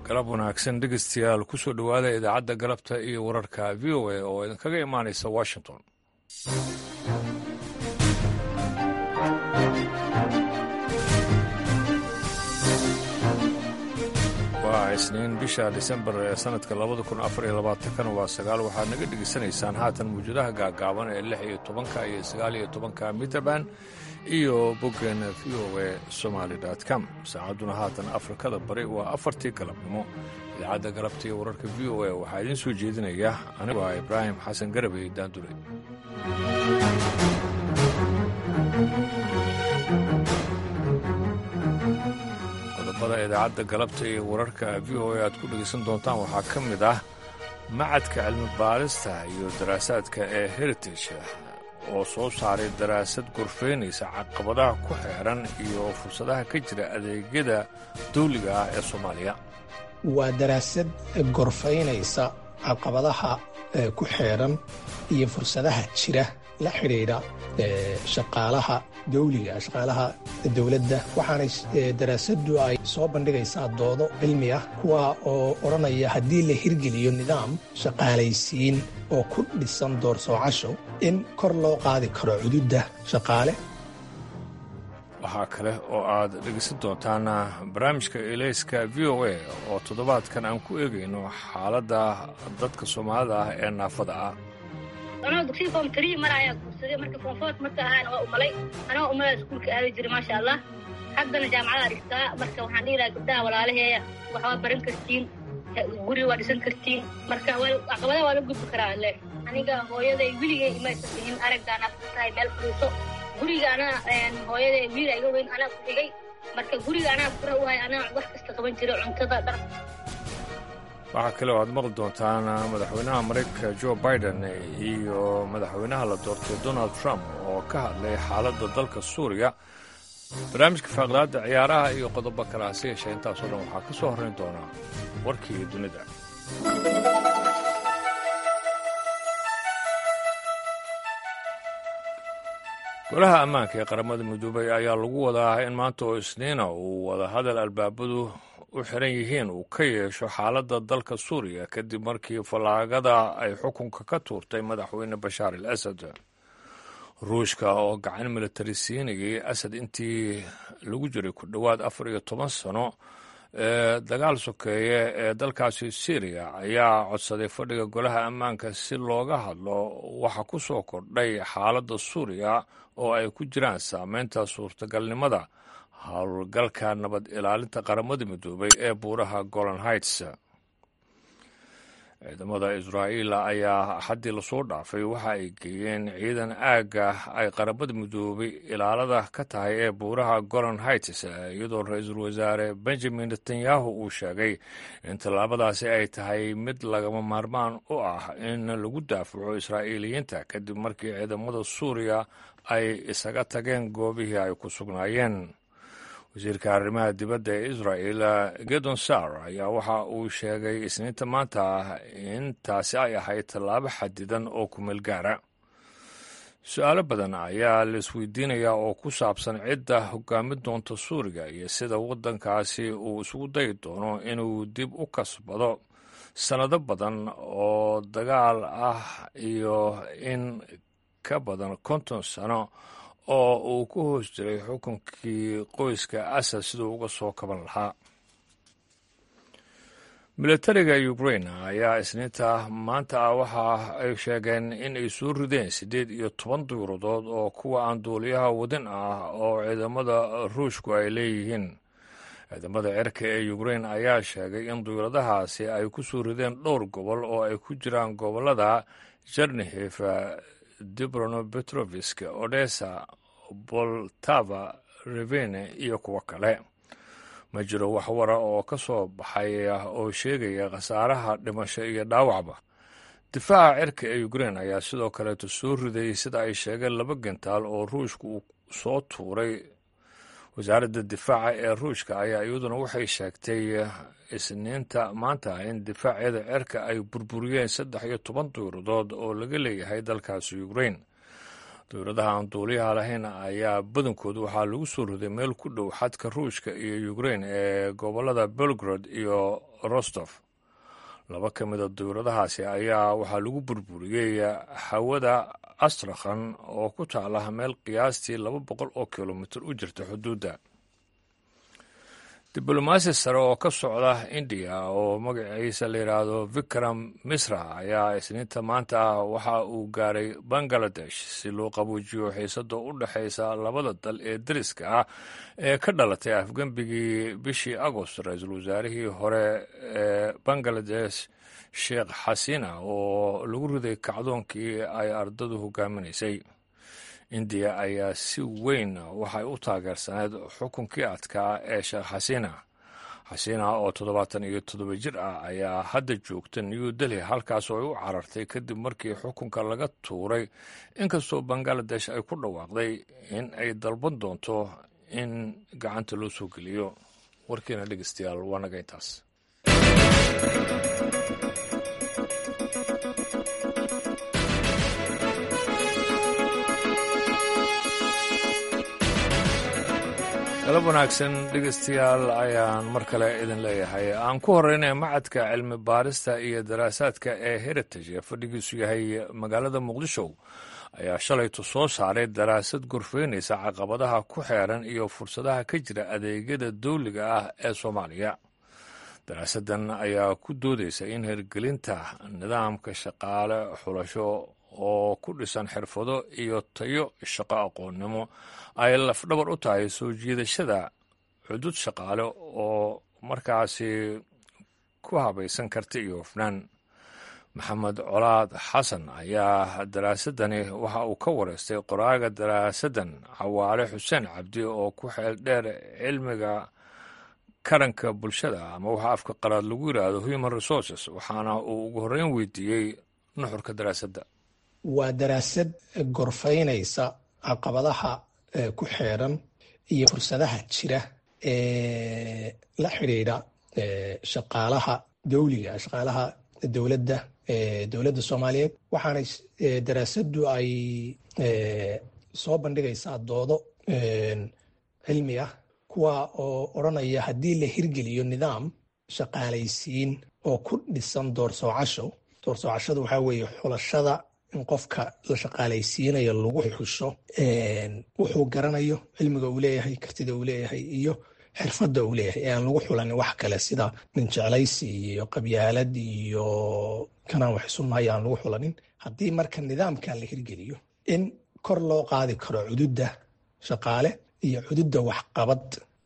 galab wanaagsan dhegeystayaal kusoo dhowaada idaacadda galabta iyo wararka v o a oo idinkaga imaanaysa washington waa isniin bisha disembar ee sanadka labada kun afar iyo labaatankana waa sagaal waxaad naga dhegeysanaysaan haatan mawjadaha gaagaaban ee lix iyo tobanka iyo sagaal iyo tobanka mitrband iyo boggeena v o a somaali com saacadduna haatan afrikada bari waa afartii galabnimo idaacadda galabta iyo wararka v o a waxaa idiin soo jeedinaya anigu ah ibraahim xasan garabey daandure qodobada idaacadda galabta iyo wararka v o a aad ku dhegaysan doontaan waxaa ka mid ah macadka cilmi baarista iyo daraasaadka ee heritage oo soo saaray daraasad gorfaynaysa caqabadaha ku xeeran iyo fursadaha ka jira adeegyada dawliga ah ee soomaaliya waa daraasad gorfaynaysa caqabadaha ku xeeran iyo fursadaha jira la xidhiidha shaqaalaha dawliga shaqaalaha dowladda waxaana daraasadu ay soo bandhigaysaa doodo cilmi ah kuwa oo odhanaya haddii la hirgeliyo nidaam shaqaalaysiin oo ku dhisan doorsoocasho in kor loo qaadi karo cududda shaqaale waxaa kale oo aad dhegeysan doontaan barnaamijka elayska v o a oo toddobaadkan aan ku eegayno xaaladda dadka soomaalida ah ee naafada ah anoo dugsiga foom trii mar ayaa guursaday marka foomfoort marka ahaana waa umalay anoo umalaa iskuulka aadi jiray maasha allah haddana jaamacada dhigtaa marka waxaan dhihi lahaa gabdaha walaalaheeya waxbaa baran kartiin guri waa dhisan kartiin marka caqabadaha waa la gudbi karaa le aniga hooyaday weligay imaysan dhihin araggaan afka tahay meel fadhiiso guriga anaa hooyaday wiila iga weyn anaa ku xigay marka guriga anaa fura u hay anaa wax kasta qaban jira cuntada dhar waxaa kale oo aad maqli doontaan madaxweynaha maraykanka jo biden iyo madaxweynaha la doortay donald trump oo ka hadlay xaaladda dalka suuriya barnaamijka faaqlaadda ciyaaraha iyo qodobo kale hase yeeshee intaasoo dhan waxaa ka soo horrayn doonaa warkii dunida golaha ammaanka ee qaramada midoobay ayaa lagu wadaa in maanta oo isniina uu wadahadal albaabadu u xiran yihiin uu ka yeesho xaaladda dalka suuriya kadib markii fallaagada ay xukunka ka tuurtay madaxweyne bashaar al asad ruushka oo gacan militari siinayay asad intii lagu jiray ku dhowaad afar iyo toban sano ee dagaal sokeeye ee dalkaasi syriya ayaa codsaday fadhiga golaha ammaanka si looga hadlo waxa ku soo kordhay xaaladda suuriya oo ay ku jiraan saameynta suurtagalnimada howlgalka nabad ilaalinta qaramada midoobay ee buuraha golan heights ciidamada israa'iil ayaa axaddii lasoo dhaafay waxa ay geeyeen ciidan aagga ay qaramada midoobay ilaalada ka tahay ee buuraha golan heights iyadoo ra-iisul wasaare benjamin netanyahu uu sheegay in tallaabadaasi ay tahay mid lagama maarmaan u ah in lagu daafaco israa'iiliyiinta kadib markii ciidamada suuriya ay isaga tageen goobihii ay ku sugnaayeen wasiirka arrimaha dibadda ee israa'el gedon sar ayaa waxa uu sheegay isniinta maanta in taasi ay ahayd tallaabo xadidan oo kumeel gaara su-aalo badan ayaa la isweydiinayaa oo ku saabsan cidda hogaamin doonta suuriga iyo sida waddankaasi uu isugu dayi doono inuu dib u kasbado sannado badan oo dagaal ah iyo in ka badan konton sano oo uu ku hoos jiray xukunkii qoyska asad siduu uga soo kaban lahaa militariga ukrain ayaa isniinta maanta ah waxa ay sheegeen in ay soo rideen siddeed iyo toban duyuradood oo kuwa aan duuliyaha wadin ah oo ciidamada ruushku ay leeyihiin ciidamada cirka ee ukrain ayaa sheegay in duyuradahaasi ay ku soo rideen dhowr gobol oo ay ku jiraan gobollada jernihef dibrono petrovisk odessa boltava revene iyo kuwo kale ma jiro wax wara oo ka soo baxay oo sheegaya khasaaraha dhimasho iyo dhaawacba difaaca cirka ee ukrain ayaa sidoo kaleeto soo riday sida ay sheegeen laba gentaal oo ruushka uu soo tuuray wasaaradda difaaca ee ruushka ayaa iyaduna waxay sheegtay isniinta maanta in difaacyada cirka ay burburiyeen saddex iyo toban duyuradood oo laga leeyahay dalkaasi ukrain dowladaha aan duuliyaha lahayn ayaa badankoodu waxaa lagu soo roday meel ku dhow xadka ruushka iyo ukrein ee gobollada belgrod iyo rostov laba ka mida dowladahaasi ayaa waxaa lagu burburiyey hawada astrakhan oo ku taala meel qiyaastii laba boqol oo kilomitir u jirta xuduudda diblomaasi sare oo ka socda indiya oo magaciisa la yidhaahdo vikram misra ayaa isniinta maanta ah waxa uu gaaray bangaladesh si loo qabuujiyo xiisada u dhexaysa labada dal ee dariska ah ee ka dhalatay afgembigii bishii agost ra-iisul wasaarihii hore ee bangaladesh sheekh xasina oo lagu riday kacdoonkii ay ardadu hogaaminaysay indiya ayaa si weyn waxay u taageersaneyd xukunkii adkaa ee sheekh xasina xasina oo toddobaatan iyo toddoba jir ah ayaa hadda joogta new delhi halkaas oo ay u carartay kadib markii xukunka laga tuuray inkastoo bangaladesh ay ku dhawaaqday in ay dalban doonto in gacanta loo soo geliyo warkiina dhegeystayaal waa naga intaas galab wanaagsan dhegeystayaal ayaan mar kale idin leeyahay aan ku horeynaya macadka cilmi baarista iyo daraasaadka ee heritage ee fadhigiisu yahay magaalada muqdisho ayaa shalaytu soo saaray daraasad gorfeynaysa caqabadaha ku xeeran iyo fursadaha ka jira adeegyada dawliga ah ee soomaaliya daraasaddan ayaa ku doodaysa in hirgelinta nidaamka shaqaale xulasho oo ku dhisan xirfado iyo tayo shaqo aqoonnimo ay lafdhabar u tahay soo jiidashada cudud shaqaale oo markaasi ku habaysan karti iyo hufnaan maxamed colaad xasan ayaa daraasadani waxa uu ka wareystay qoraaga daraasaddan cawaale xuseen cabdi oo ku xeel dheer cilmiga karanka bulshada ama waxa afka qalaad lagu yidhaahdo human resources waxaana uu ugu horreyn weydiiyey nuxurka daraasadda waa daraasad gorfaynaysa caqabadaha ku xeeran iyo fursadaha jira ee la xidhiidha shaqaalaha dawliga shaqaalaha dowladda dowladda soomaaliyeed waxaana daraasaddu ay soo bandhigaysaa doodo cilmi ah kuwa oo odranaya haddii la hirgeliyo nidaam shaqaalaysiin oo ku dhisan doorsoocasho doorsoocashadu waxaa weeye xulashada in qofka la shaqaalaysiinayo lagu xusho wuxuu garanayo cilmiga uu leeyahay kartida uu leeyahay iyo xirfadda uu leeyahay ee aan lagu xulanin wax kale sida nin jeclaysi iyo qabyaalad iyo kanaan wax isu nahay aan lagu xulanin haddii marka nidaamkan la hirgeliyo in kor loo qaadi karo cududda shaqaale iyo cududda waxqabad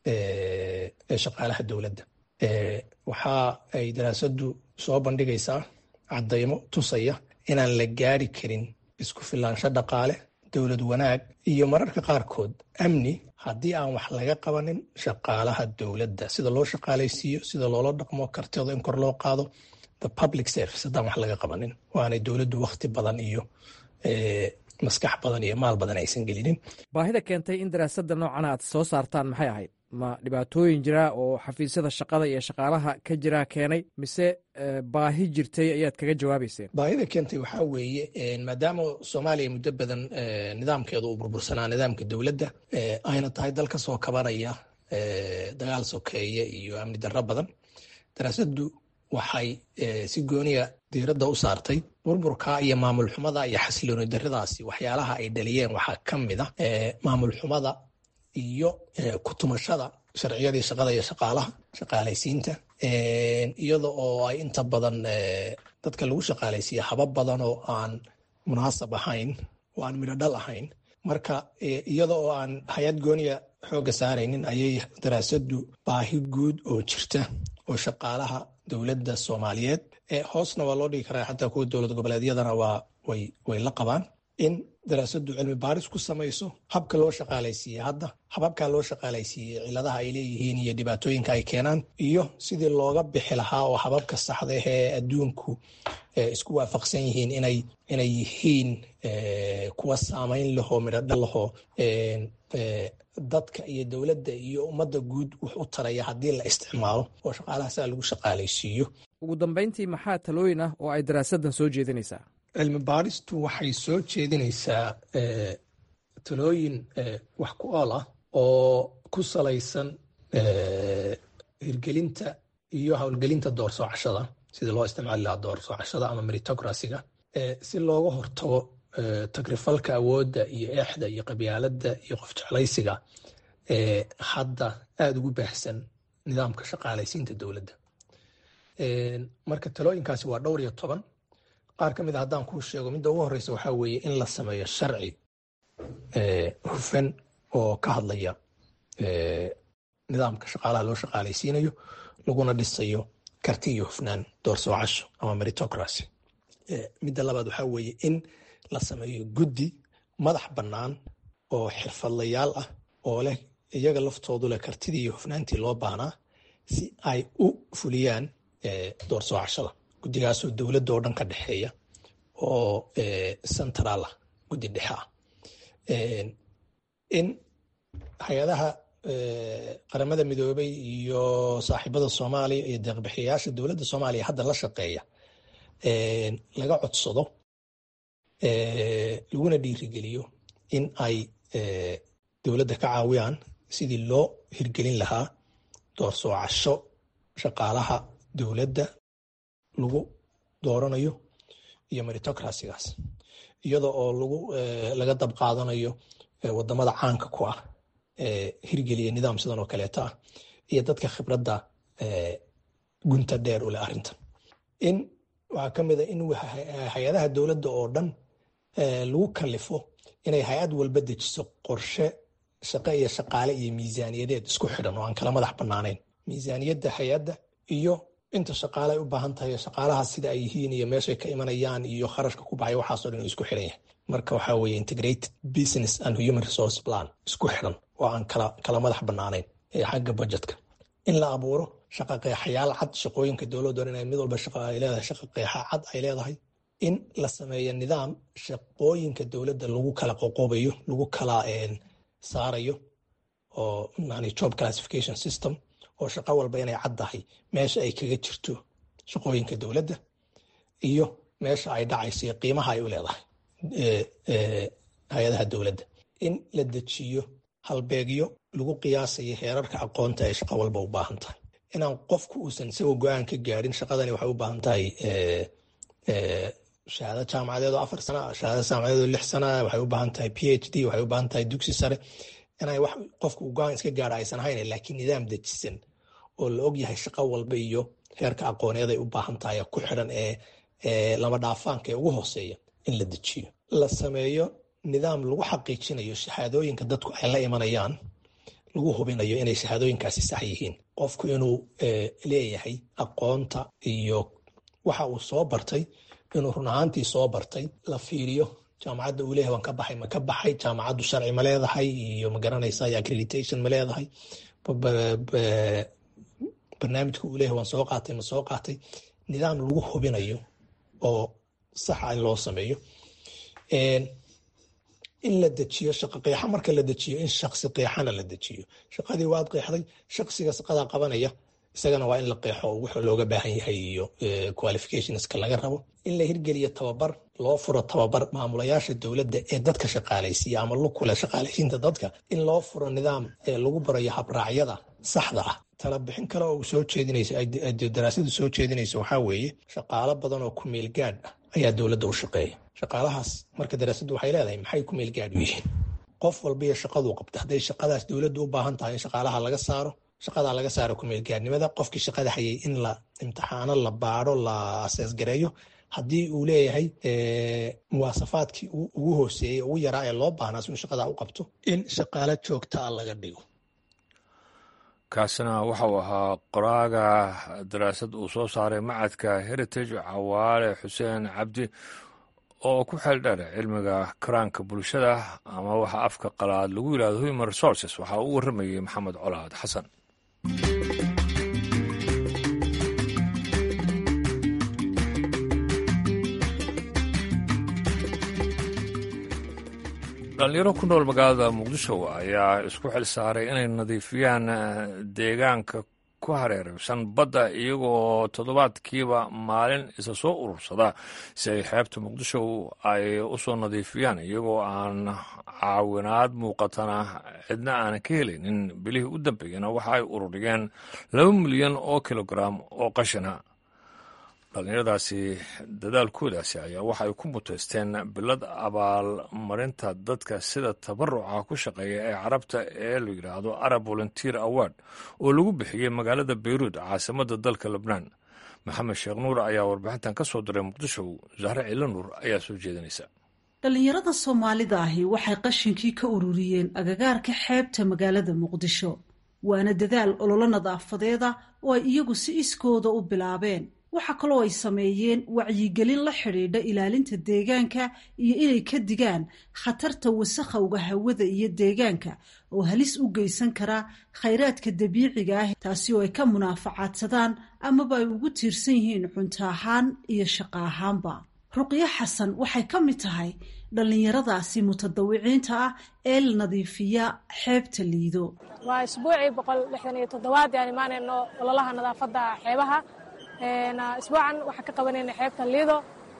ee shaqaalaha dowladda waxa ay daraasaddu soo bandhigaysaa caddaymo tusaya inaan la gaari karin isku filaansho dhaqaale dowlad wanaag iyo mararka qaarkood amni haddii aan wax laga qabanin shaqaalaha dowladda sida loo shaqaalaysiiyo sida loola dhaqmo kartida in kor loo qaado the public service haddaan wax laga qabanin waanay dowladdu wakhti badan iyo maskax badan iyo maal badan aysan gelinin baahida keentay in daraasadda noocan aad soo saartaan maxay ahayd ma dhibaatooyin jira oo xafiisyada shaqada iyo shaqaalaha ka jira keenay mise baahi jirtay ayaad kaga jawaabayseen baahida keentay waxaa weeye maadaama soomaaliya muddo badan nidaamkeedu uu burbursanaa nidaamka dowladda ayna tahay dal ka soo kabanaya dagaal sokeeye iyo amni darro badan daraasaddu waxay si gooniya diiradda u saartay burburka iyo maamul xumada iyo xasilooni darradaasi waxyaalaha ay dhaliyeen waxaa ka mid a maamul xumada iyo kutumashada sharciyadii shaqada iyo shaqaalaha shaqaalaysiinta iyada oo ay inta badan dadka lagu shaqaalaysiiya habab badan oo aan munaasab ahayn oo aan midho dhal ahayn marka iyada oo aan hay-ad gooniya xoogga saaraynin ayay daraasaddu baahi guud oo jirta oo shaqaalaha dowladda soomaaliyeed hoosna waa loo dhigi karaa xataa kuwa dowlad goboleedyadana waa way la qabaan in daraasaddu cilmi baaris ku samayso habka loo shaqaalaysiiye hadda hababkaa loo shaqaalaysiiyey ciladaha ay leeyihiin iyo dhibaatooyinka ay keenaan iyo sidii looga bixi lahaa oo hababka saxda ee adduunku isku waafaqsan yihiin inay inay yihiin kuwa saamayn lahoo midhodha lahoo dadka iyo dowladda iyo ummadda guud wax u taraya haddii la isticmaalo oo shaqaalaha saa lagu shaqaalaysiiyo ugu dambayntii maxaa talooyin ah oo ay daraasaddan soo jeedinaysaa cilmi baaristu waxay soo jeedinaysaa talooyin wax ku ool ah oo ku salaysan hirgelinta iyo howlgelinta doorsoocashada sidii loo isticmaali lahaa doorsoocashada ama meritocracyga si looga hortago tagrifalka awoodda iyo eexda iyo qabyaaladda iyo qof jeclaysiga hadda aada ugu baahsan nidaamka shaqaalaysiinta dowladda marka talooyinkaasi waa dhowr iyo toban qaar ka mid a haddaan kuu sheego midda ugu horeysa waxaa weeye in la sameeyo sharci hufan oo ka hadlaya nidaamka shaqaalaha loo shaqaalaysiinayo laguna dhisayo karti iyo hufnaan doorsoocasho ama meritocracy midda labaad waxaa weeye in la sameeyo guddi madax bannaan oo xirfadlayaal ah oo leh iyaga laftoodu leh kartidii iyo hufnaantii loo baahnaa si ay u fuliyaan doorsoocashada guddigaasoo dowladda oo dhan ka dhexeeya oo central ah guddi dhexe ah in hay-adaha qaramada midoobay iyo saaxiibada soomaaliya iyo deeqbixiyayaasha dowladda soomaaliya hadda la shaqeeya laga codsado laguna dhiirigeliyo in ay dowladda ka caawiyaan sidii loo hirgelin lahaa doorsoocasho shaqaalaha dowladda lagu dooranayo iyo meritocracygaas iyada oo lagu laga dab qaadanayo wadamada caanka ku ah hirgeliya nidaam sidan oo kaleeta ah iyo dadka khibradda gunta dheer u leh arrintan in waxaa ka mid a in hay-adaha dowladda oo dhan lagu kalifo inay hay-ad walba dejiso qorshe shaqo iyo shaqaale iyo miisaaniyadeed isku xidhan oo aan kala madax bannaanayn miisaaniyadda hay-adda iyo inta shaqaale ay u baahan tahay shaqaalahaas sida ay yihiin iyo meeshay ka imanayaan iyo kharashka ku baxay waxaasoo dhan isku xidhan yahay marka waxaa weeye integrated business and human resource plan isku xidhan oo aan kala kala madax bannaanayn ee xagga budgetka in la abuuro shaqa qeexayaal cad shaqooyinka dowladda o dhan mid walba shaqa ay leedahay shaqa qeexa cad ay leedahay in la sameeyo nidaam shaqooyinka dowladda lagu kala qoqobayo lagu kala saarayo oo yani job classification system oo shaqo walba inay caddahay meesha ay kaga jirto shaqooyinka dowladda iyo meesha ay dhacayso iyo qiimaha ay u leedahay hay-adaha dowladda in la dejiyo halbeegyo lagu qiyaasayo heerarka aqoonta ay shaqo walba u baahan tahay inaan qofku uusan isagoo go-aan ka gaadhin shaqadani waxay u baahan tahay shahaado jaamacadeed oo afar sana shahaado jaamacadeed oo lix sana waxay u baahan tahay p h d waxay u baahan tahay dugsi sare inay wax qofku go-aan iska gaadha aysan ahayn laakiin nidaam dejisan oo la og yahay shaqo walba iyo heerka aqooneed ay u baahan tahay ku xidhan ee lama dhaafaanka ee ugu hooseeya in la dejiyo la sameeyo nidaam lagu xaqiijinayo shahaadooyinka dadku ay la imanayaan lagu hubinayo inay shahaadooyinkaasi sax yihiin qofku inuu leeyahay aqoonta iyo waxa uu soo bartay inuu run ahaantii soo bartay la fiiriyo jaamacadda uu leeyahay waan ka baxay ma ka baxay jaamacaddu sharci ma leedahay iyo ma garanaysa iyo accreditation ma leedahay barnaamijka uu leeyahay waan soo qaatay ma soo qaatay nidaam lagu hubinayo oo saxa in loo sameeyo in la dejiyo shaqa qeexa marka la dejiyo in shaksi qeexana la dejiyo shaqadii waad qeexday shaksiga shaqadaa qabanaya isagana waa in la qeexo wuxuu looga baahan yahay iyo qualificationska laga rabo in la hirgeliyo tababar loo furo tababar maamulayaasha dowladda ee dadka shaqaalaysiiya ama lukule shaqaalaysiinta dadka in loo furo nidaam lagu barayo habraacyada saxda ah tala bixin kale oo soo jeedinayso daraasadu soo jeedinayso waxaa weeye shaqaalo badan oo ku meel gaadh ah ayaa dowladda u shaqeeya shaqaalahaas marka daraasaddu waxay leedahay maxay ku meel gaadh u yihiin qof walba iyo shaqaduu qabta hadday shaqadaas dowladdu u baahan tahay in shaqaalaha laga saaro shaqadaa laga saaro kumeelgaadnimada qofkii shaqada hayay in la imtixaano la baaro la aseesgareeyo haddii uu leeyahay muwaasafaadkii ugu hooseeyey ugu yaraa ee loo baahnaa si uu shaqadaa u qabto in shaqaalo joogtaa laga dhigo kaasina waxauu ahaa qoraaga daraasad uu soo saaray macadka heritage cawaale xuseen cabdi oo ku xeel dheer cilmiga karaanka bulshada ama waxa afka qalaad lagu yidhahdo human resources waxaa uu warramayey maxamed colaad xasan dhalinyaro ku nool magaalada muqdisho ayaa isku xil saaray inay nadiifiyaan deegaanka ku hareeraysan badda iyagoo toddobaadkiiba maalin isa soo urursada si ay xeebta muqdisho ay u soo nadiifiyaan iyagoo aan caawinaad muuqatana cidna aanan ka helaynin bilihii u dambeeyana waxa ay ururiyeen laba milyan oo kilogaram oo qashina dhallinyaradaasi dadaalkoodaasi ayaa waxa ay ku muteysteen bilad abaalmarinta dadka sida tabaruca ku shaqeeya ee carabta ee la yidhaahdo arab volunteer award oo lagu bixiyey magaalada beyruud caasimadda dalka lebnaan maxamed sheekh nuur ayaa warbixintan ka soo diray muqdisho zahre ciilo nuur ayaa soo jeedinaysa dhallinyarada soomaalida ahi waxay qashinkii ka ururiyeen agagaarka xeebta magaalada muqdisho waana dadaal ololo nadaafadeeda oo ay iyagu si iskooda u bilaabeen waxaa kaloo ay sameeyeen wacyigelin la xidhiidha ilaalinta deegaanka iyo inay ka digaan khatarta wasakhowga hawada iyo deegaanka oo halis u geysan kara khayraadka dabiiciga ah taasi oo ay ka munaafacaadsadaan amaba ay ugu tiirsan yihiin cunto ahaan iyo shaqo ahaanba ruqyo xasan waxay ka mid tahay dhallinyaradaasi mutadawiciinta ah ee la nadiifiya xeebta liido waa isbuucii boqol lixdan iyo toddobaad aan imaanayno ololaha nadaafadda xeebaha isbuucan waxaan ka qabanayna xeebta liido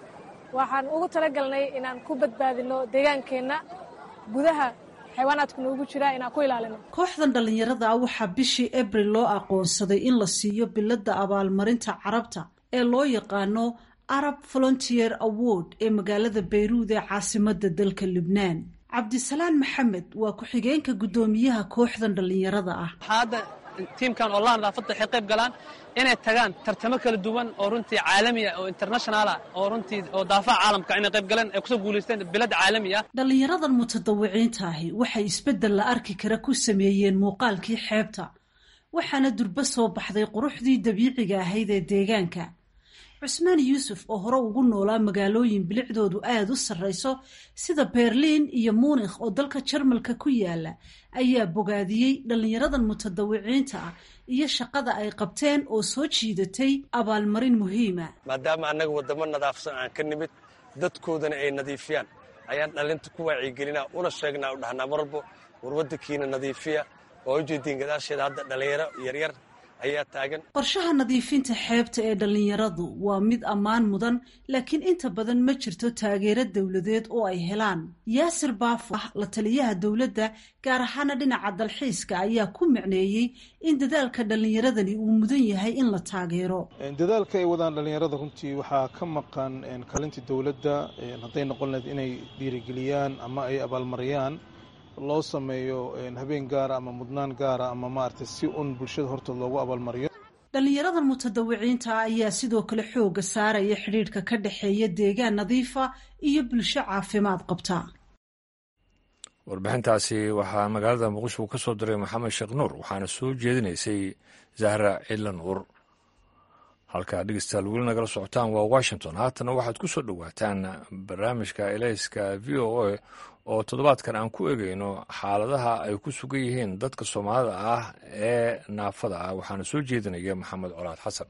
waxaan ugu talagalnay inaan ku badbaadino deegaankeenna gudaha xayawaanaadku noogu jira inaan ku ilaalino kooxdan dhallinyarada ah waxaa bishii abril loo aqoonsaday in la siiyo biladda abaalmarinta carabta ee loo yaqaano arab volunteer award ee magaalada bayruud ee caasimadda dalka lubnaan cabdisalaan maxamed waa ku-xigeenka guddoomiyaha kooxdan dhallinyarada ah hadda tiimkan olaha nadaafadda waxay qayb galaan inay tagaan tartamo kala duwan oo runtii caalami ah oo internationalah oo runtii oo daafaha caalamka inay qayb galeen ay kusoo guulaysteen bilad caalami ah dhallinyaradan mutadawiciinta ahi waxay isbeddel la arki kara ku sameeyeen muuqaalkii xeebta waxaana durbo soo baxday quruxdii dabiiciga ahayd ee deegaanka cusmaan yuusuf oo hore ugu noolaa magaalooyin bilicdoodu aada u sarrayso sida berliin iyo muunikh oo dalka jarmalka ku yaala ayaa bogaadiyey dhallinyaradan mutadawiciinta ah iyo shaqada ay qabteen oo soo jiidatay abaalmarin muhiima maadaama annaga waddamo nadaafsan aan ka nimid dadkoodana ay nadiifiyaan ayaan dhallinta ku wacyigelinaa una sheegnaa u dhahnaa marwalbo war waddankiina nadiifiya oo ujeediin gadaasheeda hadda dhallinyaro yaryar ayaa taagan qorshaha nadiifinta xeebta ee dhallinyaradu waa mid ammaan mudan laakiin inta badan ma jirto taageero dowladeed oo ay helaan yaasir baafo ah la taliyaha dowladda gaar ahaana dhinaca dalxiiska ayaa ku micneeyey in dadaalka dhallinyaradani uu mudan yahay in la taageero dadaalka ay wadaan dhallinyarada runtii waxaa ka maqan kalintii dowladda hadday noqon lahayd inay dhiirigeliyaan ama ay abaalmariyaan loo sameeyo habeen gaara ama mudnaan gaara ama maaragtay si un bulshada hortood loogu abaalmariyo dhallinyaradan mutadawiciinta ayaa sidoo kale xooga saaraya xidhiidhka ka dhexeeya deegaan nadiifa iyo bulsho caafimaad qabta warbixintaasi waxaa magaalada muqdisho ka soo diray maxamed sheekh nuur waxaana soo jeedinaysay zahra cilla nuur halkaa dhegeystayaal weli nagala socotaan waa washington haatana waxaad ku soo dhowaataan barnaamijka elayska v o a oo toddobaadkan aan ku egeyno xaaladaha ay ku sugan yihiin dadka soomaalida ah ee naafada ah waxaana soo jeedinaya maxamed colaad xasan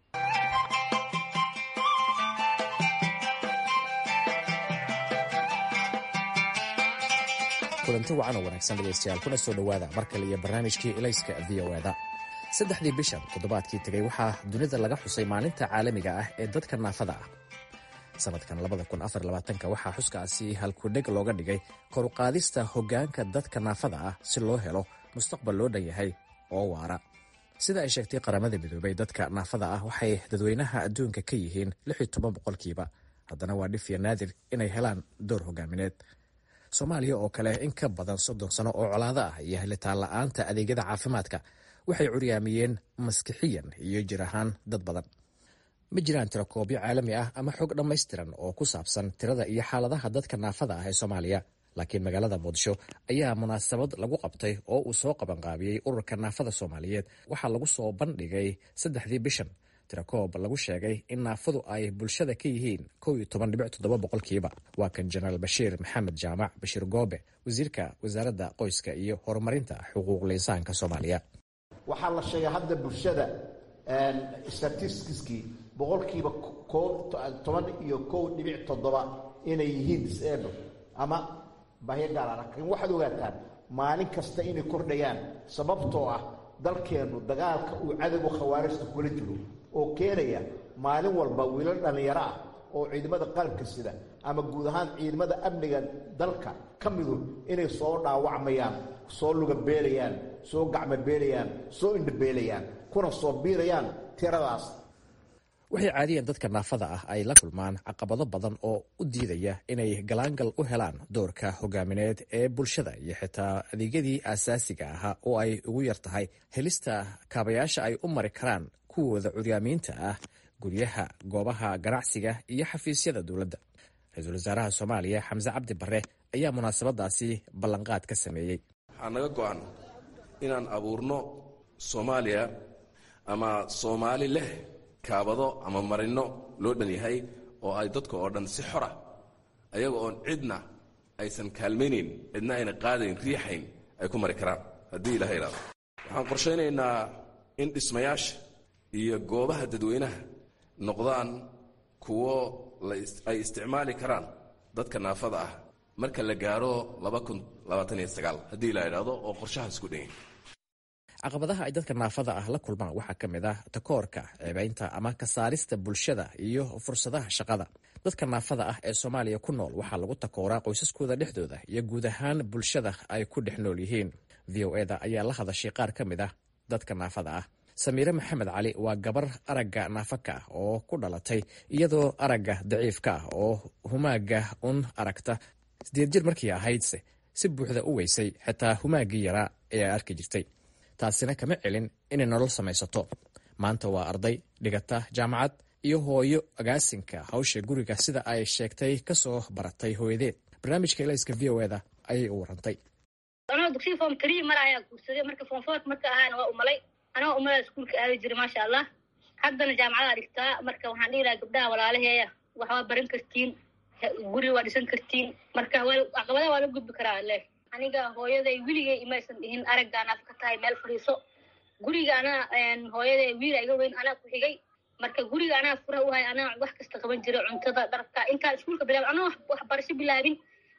kulanti wacan oo wanaagsan dhegaystayaal kuna soo dhowaada mar kale iyo barnaamijkii elayska v o eda saddexdii bishan toddobaadkii tegey waxaa dunida laga xusay maalinta caalamiga ah ee dadka naafada ah sanadkan waxaa xuskaasi halkudheg looga dhigay koruqaadista hoggaanka dadka naafada ah si loo helo mustaqbal loo dhan yahay oo waara sida ay sheegtay qaramada midoobay dadka naafada ah waxay dadweynaha adduunka ka yihiin boqolkiiba haddana waa dhif iyo naadir inay helaan door hogaamineed soomaaliya oo kale in ka badan soddon sano oo colaado ah iyo helitaan la'aanta adeegyada caafimaadka waxay curyaamiyeen maskixiyan iyo jir ahaan dad badan ma jiraan tirakoobyo caalami ah ama xog dhammaystiran oo ku saabsan tirada iyo xaaladaha dadka naafada ah ee soomaaliya laakiin magaalada muqdisho ayaa munaasabad lagu qabtay oo uu soo qabanqaabiyey ururka naafada soomaaliyeed waxaa lagu soo bandhigay saddexdii bishan tirakoob lagu sheegay in naafadu ay bulshada ka yihiin boqolkiiba waa kan jenaraal bashiir maxamed jaamac bashiir goobe wasiirka wasaaradda qoyska iyo horumarinta xuquuqul insaanka soomaaliya waxaa la sheegay hadda bulshada statistiskii boqolkiiba toban iyo kow dhibic toddoba inay yihiin disable ama bahyo gaala laakiin waxaad ogaataan maalin kasta inay kordhayaan sababtoo ah dalkeennu dagaalka uu cadowga khawaarijta kula jiro oo keenaya maalin walba wiilal dhallinyaro ah oo ciidamada qalabka sida ama guud ahaan ciidamada amniga dalka ka midu inay soo dhaawacmayaan soo lugabeelayaan soo gacmobeelayaan soo indhabeelayaan kuna soo biirayaan tiradaas waxay caadiyan dadka naafada ah ay la kulmaan caqabado badan oo u diidaya inay galaangal u helaan doorka hogaamineed ee bulshada iyo xitaa adeegyadii aasaasiga ahaa oo ay ugu yar tahay helista kaabayaasha ay u mari karaan kuwooda curyaamiinta ah guryaha goobaha ganacsiga iyo xafiisyada dowladda ra-iisul wasaaraha soomaaliya xamse cabdi barre ayaa munaasabadaasi ballanqaad ka sameeyey waxaa naga go-an inaan abuurno soomaaliya ama soomaali leh kaabado ama marino loo dhan yahay oo ay dadka oo dhan si xora ayaga oon cidna aysan kaalmaynayn cidna ayna qaadayn riixayn ay ku mari karaan haddii ilaha idhaado waxaan qorshaynaynaa in dhismayaasha iyo goobaha dadweynaha noqdaan kuwo ay isticmaali karaan dadka naafada ah marka la gaaro haddii la idhaahdo oo qorshahaas ku dhan yahay caqabadaha ay dadka naafada ah la kulmaan waxaa ka mid ah takoorka ceebaynta ama ka saarista bulshada iyo fursadaha shaqada dadka naafada ah ee soomaaliya ku nool waxaa lagu takooraa qoysaskooda dhexdooda iyo guud ahaan bulshada ay ku dhex nool yihiin v o eda ayaa la hadashay qaar ka mid ah dadka naafada ah samiire maxamed cali waa gabar aragga naafaka ah oo ku dhalatay iyadoo aragga daciifka ah oo humaaga un aragta sideed jir markii ahaydse si buuxda u weysay xitaa humaaggii yaraa ee ay arki jirtay taasina kama celin inay nolol samaysato maanta waa arday dhigata jaamacad iyo hooyo agaasinka hawsha guriga sida ay sheegtay kasoo baratay hooyadeed barnaamijka elayska v o eda ayay u warantay anoo dugsiga form tree mar ayaa guursaday marka form foort marka ahaana waa umalay anoo umalaa iskuulka aadi jiray maasha allah haddana jaamacadaa dhigtaa marka waxaan dhihi lahaa gabdhaha walaalaheeya waxbaa baran kartiin guri waa dhisan kartiin marka caqabadaha waa la gudbi karaa le aniga hooyaday weligay imaysan dhihin araggaan af ka tahay meel fadhiiso guriga anaa hooyaday wiila iga weyn anaa ku xigay marka guriga anaa fura uhay anaa wax kasta qaban jiray cuntada dharka intaan iskuulka bilaabin anaa waxbarasho bilaabin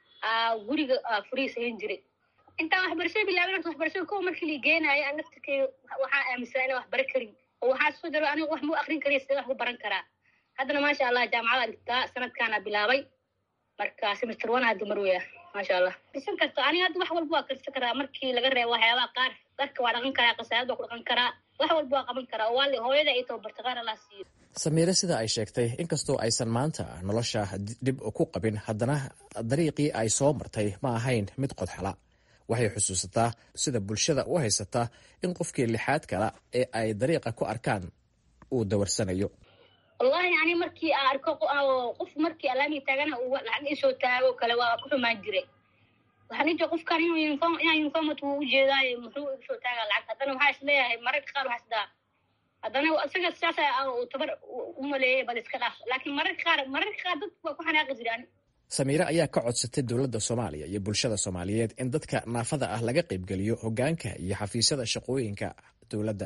guriga furihiis hayn jiray intaan waxbarashada bilaabin horta waxbarashada kowa markii la geenaayo an naftirkay waxaa aaminsanaa inaan waxbara karin oo waxaa soo jaro aniga wax mau akrin kariya sidee wax ku baran karaa haddana maasha allah jaamacada dhigtaa sanadkaana bilaabay marka semester one hadda marweya maasha allah dhisan karta aniga hadda wax walba waa karsan karaa markii laga reebo waxyaabaha qaar dharka waa dhaqan karaa qasaayad waa ku dhaqan karaa wax walba waa qaban karaa oo waali hooyada ay tababarta qaar allah siiyo samiire sida ay sheegtay inkastoo aysan maanta nolosha dib ku qabin haddana dariiqii ay soo martay ma ahayn mid qodxala waxay xusuusataa sida bulshada u haysataa in qofkii lixaad kala ee ay dariiqa ku arkaan uu dawarsanayo wallahi ani markii aan arko qof markii alaamii taagana uu lacag isoo taago kale waa ku xumaan jiray waxaan ijira qofkan inuu uniform inaan uniformat uu ujeedaayo muxuu igu soo taagaa lacag haddana waxaa is leeyahay mararka qaar waxaa isdaa haddana isaga sidaas uu tabar u maleeyay bal iska dhaaf laakiin mararka qaar mararka qaar dad waa ku xanaaqi jira ani samiire ayaa ka codsatay dowladda soomaaliya iyo bulshada soomaaliyeed in dadka naafada ah laga qaybgeliyo hogaanka iyo xafiisyada shaqooyinka dowladda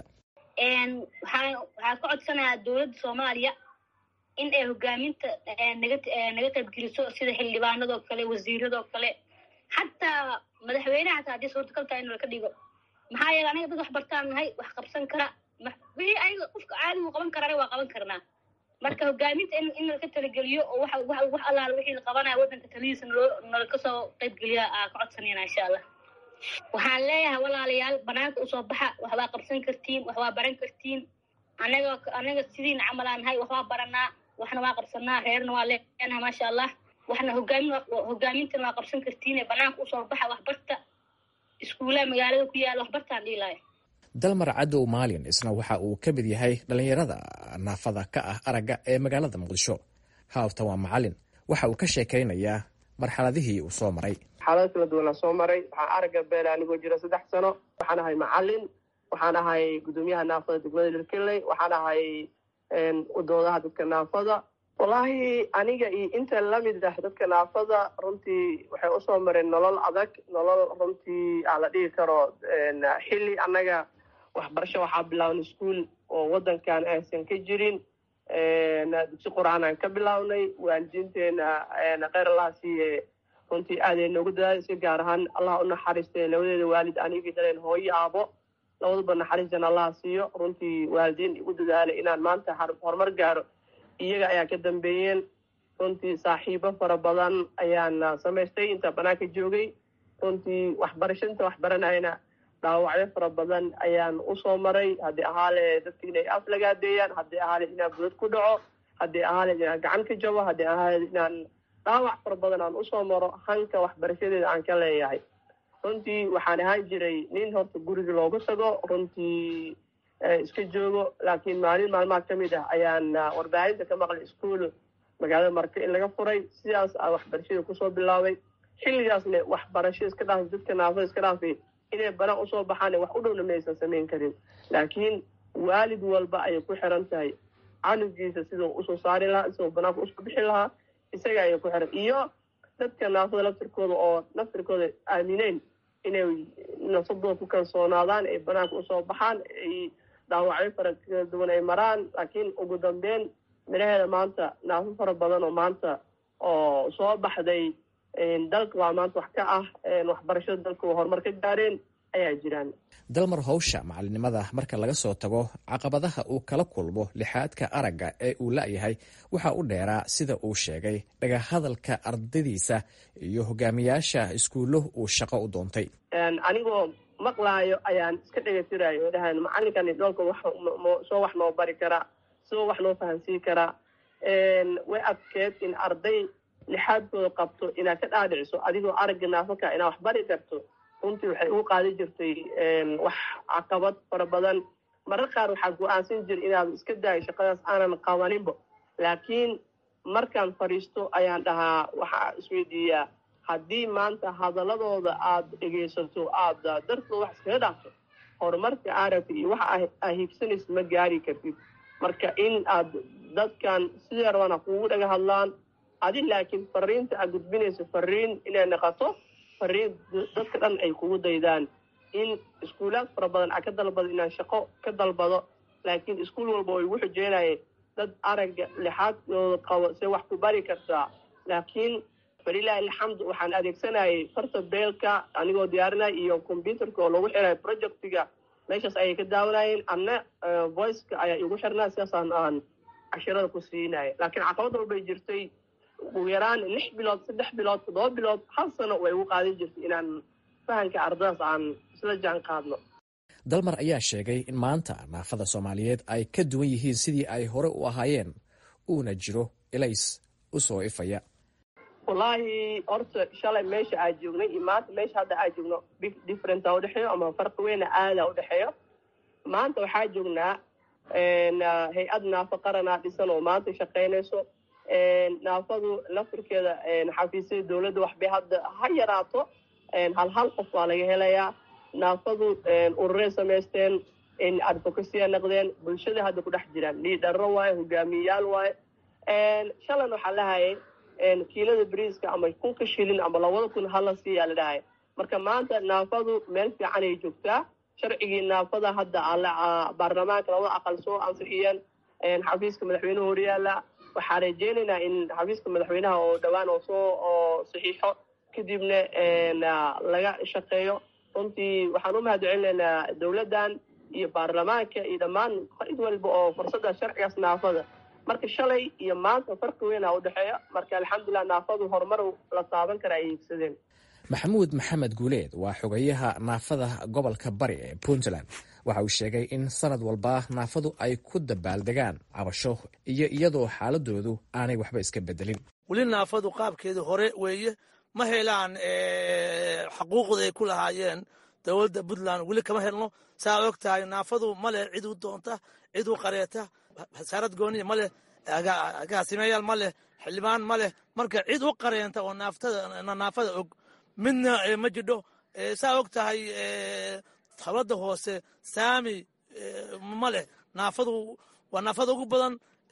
waxaa waxaa ka codsanayaa dowladda soomaaliya in ay hogaaminta naga naga qaybgeliso sida xildhibaanadoo kale wasiiradoo kale xataa madaxweyneha hataa haddii suurtagal tahay in laka dhigo maxaa yeele aniga dad wax bartaan nahay wax qabsan kara wixii aniga qofka caadigu qaban karana waa qaban karnaa marka hogaaminta in in laka talageliyo oo wax wax wax allaala wixii la qabanaya waddanka talihiisa naloo nala kasoo qaybgeliya aa ka codsanayna insha allah waxaan leeyahay walaalayaal banaanka usoo baxa waxbaa qabsan kartiin waxbaa baran kartiin anaga anaga sidiina camalaan nahay waxbaa baranaa waxna waa qabsanaa reerna waa leenaha maasha allah waxna hogaamin hogaamintana waa qabsan kartiin banaanka usoo baxa waxbarta iskuulaha magaalada ku yaala waxbartaan dhiilaayo dalmar cadow maalin isna waxa uu ka mid yahay dhallinyarada naafada ka ah aragga ee magaalada muqdisho haawtan waa macalin waxa uu ka sheekaynayaa marxaladihii uu soo maray xaalado kala duwanaa soo maray waxaan aragga beela anigoo jira saddex sano waxaan ahay macalin waxaan ahay guddoomiyaha naafada degmada lirkeley waxaan ahay udoodaha dadka naafada wallaahi aniga iyo inta lamid ah dadka naafada runtii waxay usoo mareen nolol adag nolol runtii aa la dhigi karo xilli annaga waxbarasho waxaa bilaabnay iskuol oo waddankan aysan ka jirin dugsi qur-aan aan ka bilaabnay waalidiinteena kheyr allaha siiye runtii aaday noogu dadaalisay gaar ahaan allah u naxariistay labadeeda waalid anigii dhaleen hooyo aabo labaduba naxariistan allaha siiyo runtii waalidiin igu dadaalay inaan maanta horumar gaaro iyaga ayaa ka dambeeyeen runtii saaxiibo fara badan ayaan samaystay intaa banaanka joogay runtii waxbarasho inta waxbaranayna dhaawacyo fara badan ayaan usoo maray haddii ahaale dadka inay af lagaadeeyaan haddii ahaale inaan budad ku dhaco haddii ahaale inaan gacan ka jabo haddii ahaale inaan dhaawac fara badan aan usoo maro hanka waxbarashadeeda aan ka leeyahay runtii waxaan ahaan jiray nin horta guriga loogu tago runtii iska joogo laakiin maalin maalmaha ka mid ah ayaan warbaahinta ka maqlay iskuol magaalada marka in laga furay sidaas a waxbarashada kusoo bilaabay xilligaasna waxbarasho iska dhaafay dadka naafada iska dhaafay inay banaan usoo baxaan wax u dhowna maysan samayn karin laakiin waalid walba ayay ku xiran tahay canugiisa siduu usoo saari lahaa siduu banaanka usoo bixi lahaa isaga ayay ku xiran iyo dadka naafada laftirkooda oo laftirkooda aamineen inay nafsadooda ku kalsoonaadaan ay banaanka usoo baxaan ay dhaawacyo fara kala duwan ay maraan laakiin ugu dambeyn midhaheeda maanta naafo fara badan oo maanta oo soo baxday dalka waa maanta wax ka ah waxbarashada dalka waa horumar ka gaareen ayaa jiraan dalmar howsha macalinimada marka laga soo tago caqabadaha uu kala kulmo lixaadka aragga ee uu la-yahay waxa u dheeraa sida uu sheegay dhagahadalka ardadiisa iyo hogaamiyaasha iskuullo uu shaqo u doontay anigoo maqlaayo ayaan iska dhegatirayo oo dhahan macalinkani dhoolka soo wax noo bari karaa soo wax noo fahansiin karaa way adkeed in arday lixaadkooda qabto inaad ka dhaadhiciso adigoo aragga naafaka inaad wax bari karto runtii waxay ugu qaadi jirtay wax caqabad fara badan marar qaar waxaa go-aansan jira inaad iska daayo shaqadaas aanan qabaninba laakiin markaan fadhiisto ayaan dhahaa waxaa isweydiiyaa haddii maanta hadaladooda aada dhegaysato aada dartooda wax iskaga dhaafto horumarka aragta iyo waxa aa hiigsanaysa ma gaari kartid marka in aad dadkan sidee rabana kugu dhaga hadlaan adi laakiin fariinta aad gudbinayso fariin inay noqoto fariin dadka dhan ay kugu daydaan in iskuulaad fara badan aa ka dalbado inaan shaqo ka dalbado laakiin iskuul walba oo igu xujeenayay dad aragga lixaadkooda qabo se wax ku bari kartaa laakiin falilaahi alxamdu waxaan adeegsanayay farta beelka anigoo diyaarinaya iyo combyuterka oo lagu xirayo projectiga meeshaas ayay ka daawanayeen anna voiceka ayaa igu xirnaa sidaasaan aan cashirada ku siinaya laakiin caqabad walbay jirtay ugu yaraan lix bilood saddex bilood toddoba bilood hal sano way igu qaadin jirtay inaan fahanka ardadaas aan isla jaan qaadno dalmar ayaa sheegay in maanta naafada soomaaliyeed ay ka duwan yihiin sidii ay hore u ahaayeen uuna jiro elays u soo ifaya wallaahi horta shalay meesha aa joognay iyo maanta meesha hadda aa joogno differenta udhexeeyo ama farqi weyna aada udhexeeyo maanta waxaa joognaa hay-ad naafo qaranaa dhisan oo maanta shaqaynayso naafadu laftirkeeda xafiisyada dowladda waxbay hadda ha yaraato hal hal qof waa laga helayaa naafadu ururay samaysteen advocacyya naqdeen bulshada hadda ku dhex jiraan liidharo waaye hogaamiyeyaal waaye shalan waxaa lahayay kiilada briiska ama kunka shilin ama labada kun hala siiyaa la dhahaya marka maanta naafadu meel fiican ay joogtaa sharcigii naafada hadda baarlamaanka labada aqal soo ansixiyeen xafiiska madaxweyneha horyaala waxaa rajeynaynaa in xafiiska madaxweynaha oo dhowaan oo soo oo saxiixo kadibna laga shaqeeyo runtii waxaan u mahad celinaynaa dowladdan iyo baarlamaanka iyo dhammaan cid walba oo fursadda sharcigaas naafada marka shalay iyo maanta farqi weyn aa udhexeeya marka alxamdulilah naafadu horumar la taaban kara ay hiigsadeen maxamuud maxamed guuleed waa xogayaha naafada gobolka bari ee puntland waxa uu sheegay in sanad walba naafadu ay ku dabaaldegaan cabasho iyo iyadoo xaaladoodu aanay waxba iska bedelin weli naafadu qaabkeedii hore weeye ma helaan xaquuqda ay ku lahaayeen dowladda puntland weli kama helno saa og tahay naafadu ma leh cid u doonta cid u qareeta hasaarad gooniya ma leh agaasimeyaal ma leh xildhibaan ma leh marka cid u qareenta oo naafada og midna ma jidho saa og tahay dowladda hoose saami ma leh naafadu waa naafada ugu badan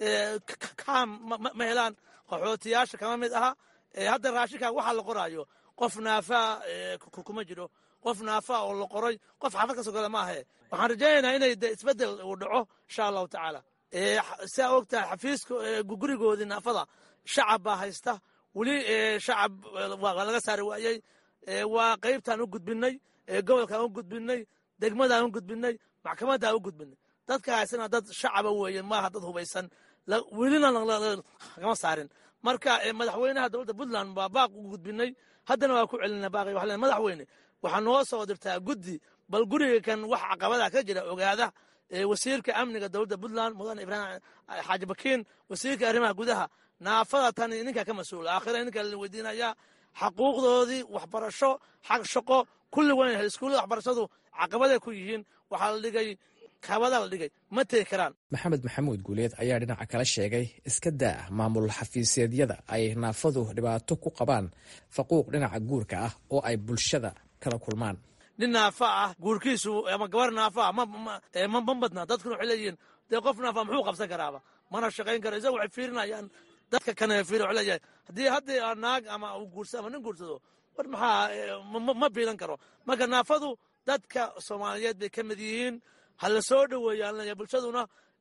kaam ma helaan qaxootiyaasha kama mid aha hadda raashinkaa waxaa la qoraayo qof naafaa kuma jiro qof naafaa oo la qoray qof xaafad ka soo gala ma ahe waxaan rajaynaynaa inay de isbedel uu dhaco insha allahu tacaala saa og tahay xafiiska gurigoodii naafada shacab baa haysta weli shacab waa laga saari waayey waa qaybtaan u gudbinay gobolkaan u gudbinay degmadaan u gudbinay maxkamaddaa u gudbinay dadka haysana dad shacaba weeye maaha dad hubaysan welina kama saarin marka madaxweynaha dowladda puntland baa baaq u gudbinay haddana waa ku celina baaqi waxaa madaxweyne waxaa noo soo dirtaa guddi bal guriga kan wax caqabada ka jira ogaada wasiirka amniga dowladda puntland mudane ibraahim xaaji bakiin wasiirka arrimaha gudaha naafada tani ninka ka mas-uula aakhira ninka la weydiinaya xaquuqdoodii waxbarasho xaq shaqo kulli wan iskuullada waxbarashadu caqabaday ku yihiin waxaa la dhigay kabada la dhigay ma tegi karaan maxamed maxamuud guuleed ayaa dhinaca kala sheegay iska daa maamul xafiiseedyada ay naafadu dhibaato ku qabaan faquuq dhinaca guurka ah oo ay bulshada kala kulmaan nin naafa ah guurkiisu ama gabar naafa ah ma badna dadkuna waxay leeyihiin dee qof naafa muxuu qabsan karaaba mana shaqayn karo isaga waxay fiirinayaan dadka kane fiiri waxay leeyahay haddii haddii naag ama uu guursado ama nin guursado war maxaa ma biilan karo marka naafadu dadka soomaaliyeed bay ka mid yihiin ha la soo dhoweeyaan bulshaduna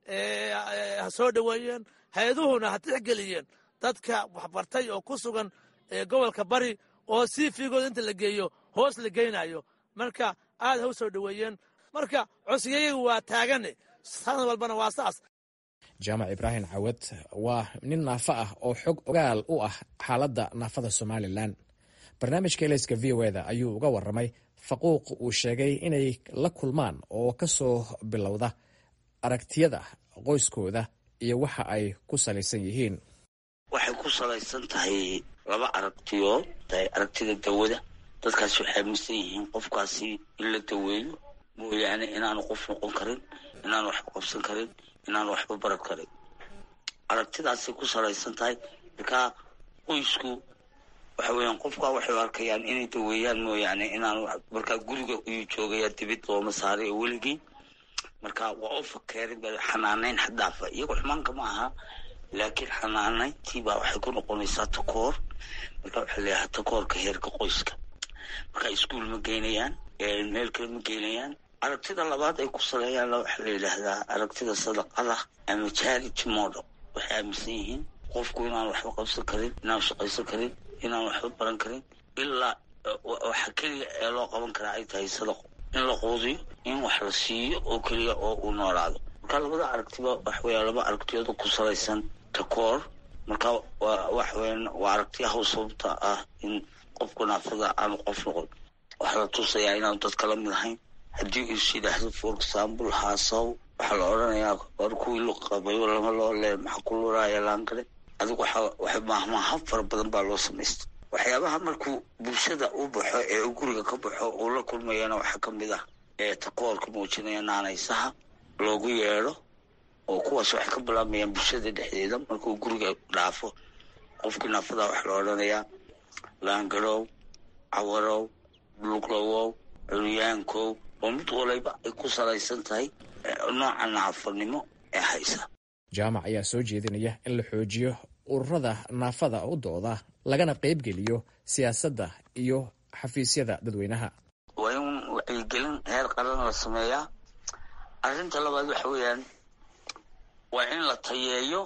ha soo dhoweeyeen hay-aduhuna ha tixgeliyeen dadka waxbartay oo ku sugan gobolka bari oo sii fiigooda inta la geeyo hoos la geynayo marka aad ha u soo dhoweeyeen marka codsiyayagu waa taagane sanad walbana waa saas jaamac ibraahim cawad waa nin naafa ah oo xog ogaal u ah xaaladda naafada somalilan barnaamijka elayska v o eda ayuu uga waramay faquuq uu sheegay inay la kulmaan oo ka soo bilowda aragtiyada qoyskooda iyo waxa ay ku salaysan yihiin waxay ku salaysan tahay laba aragtiyood tahay aragtida dawada dadkaasi waxay aaminsan yihiin qofkaasi in la daweeyo mooyaane inaanu qof noqon karin inaanu waxba qabsan karin inaanu waxba baran karin aragtidaasay ku salaysan tahay markaa qoysku waxa weeyaan qofka waxay arkayaan inay daweeyaan mooyaane inaanu markaa guriga iyuu joogaya dibid looma saaray oo weligii marka waa u fakeerin ba xanaanayn xadaafa iyago xumaanka ma aha laakiin xanaanayntii baa waxay ku noqonaysaa takoor marka waxaa leeyahay takoorka heerka qoyska marka iskuol ma geynayaan meel kale ma geynayaan aragtida labaad ay ku saleeyaan waxaa la yidhaahdaa aragtida sadaqada ama charity model waxay aaminsan yihiin qofku inaan waxba qabsan karin inaan shaqaysan karin inaan waxba baran karin ilaa waxa keliya ee loo qaban karaa ay tahay sadaqo in la quudiyo in wax la siiyo oo keliya oo uu noolaado marka labada aragtiba waxaweya laba aragtiyooda ku salaysan takoor marka waxaweyan waa aragtiyaha sababta ah in qofku naafada aanu qof noqon waxaa la tusayaa inaanu dadka la mid ahayn haddii is yidhaahdo for example haasaw waxaa la odhanayaa war kuwii lu qabayo lama loo leen maxaa ku luraaya laangale adigu waxa mahmaaha fara badan baa loo samaysta waxyaabaha markuu bulshada u baxo ee uu guriga ka baxo uu la kulmayana waxaa ka mid ah ee takoorka muujinaya naanaysaha loogu yeedho oo kuwaas waxay ka bilaabayaan bulshada dhexdeeda markuu guriga dhaafo qofkii naafadaa waxaa la odhanayaa laangarow cawarow luglawow curyaankow oo mid walayba ay ku salaysan tahay nooca naafanimo ee haysa jaamac ayaa soo jeedinaya in la xoojiyo ururada naafada u dooda lagana qaybgeliyo siyaasadda iyo xafiisyada dadweynaha waa in wacyigelin heer qaran la sameeyaa arrinta labaad waxa weeyaan waa in la tayeeyo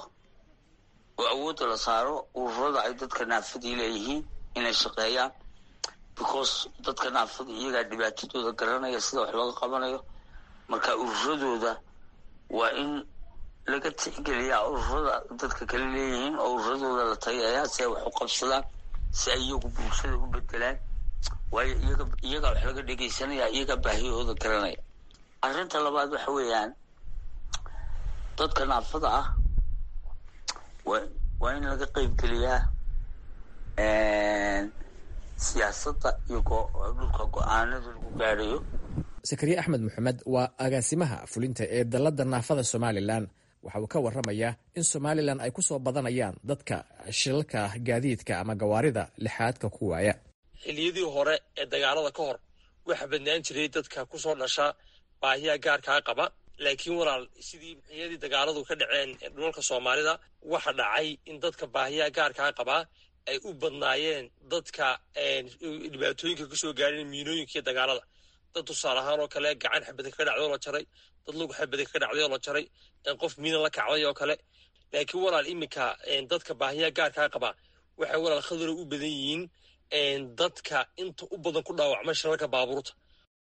oo awoodda la saaro ururada ay dadka naafadii leeyihiin inay shaqeeyaan because dadka naafada iyagaa dhibaatadooda garanaya sida wax looga qabanayo marka ururadooda waa in laga tixgeliyaa ururada dadka kale leeyihiin oo ururadooda la tayeeyaa si ay wax u qabsadaan si ay iyagu bulshada u bedelaan waayo iyaga iyagaa wax laga dhegeysanaya iyagaa baahiyahooda garanaya arrinta labaad waxa weeyaan dadka naafada ah wa waa in laga qeybgeliyaa siyaasadda iyo dhulka go-aanada lagu gaadhayo sakariye axmed maxamed waa agaasimaha fulinta ee dalladda naafada somalilan waxa uu ka waramayaa in somalilan ay ku soo badanayaan dadka shilalka gaadiidka ama gawaarida lixaadka ku waaya xilliyadii hore ee dagaalada ka hor waxaa badnaan jiray dadka ku soo dhasha baahiya gaarkaa qaba laakiin walaal sidii xilliyadii dagaaladu ka dhaceen dhulalka soomaalida waxa dhacay in dadka baahiya gaarkaa qabaa ay u badnaayeen dadka dhibaatooyinka kasoo gaareen miinooyinka iyo dagaalada dad tusaale ahaan oo kale gacan xabada ka dhacday oo la jaray dad lug xabada ka dhacday oo la jaray qof miina la kacday oo kale laakiin walaal iminka dadka baahiya gaarkaa qabaa waxay walaal khadaro u badan yihiin dadka inta u badan ku dhaawacma shirarka baabuurta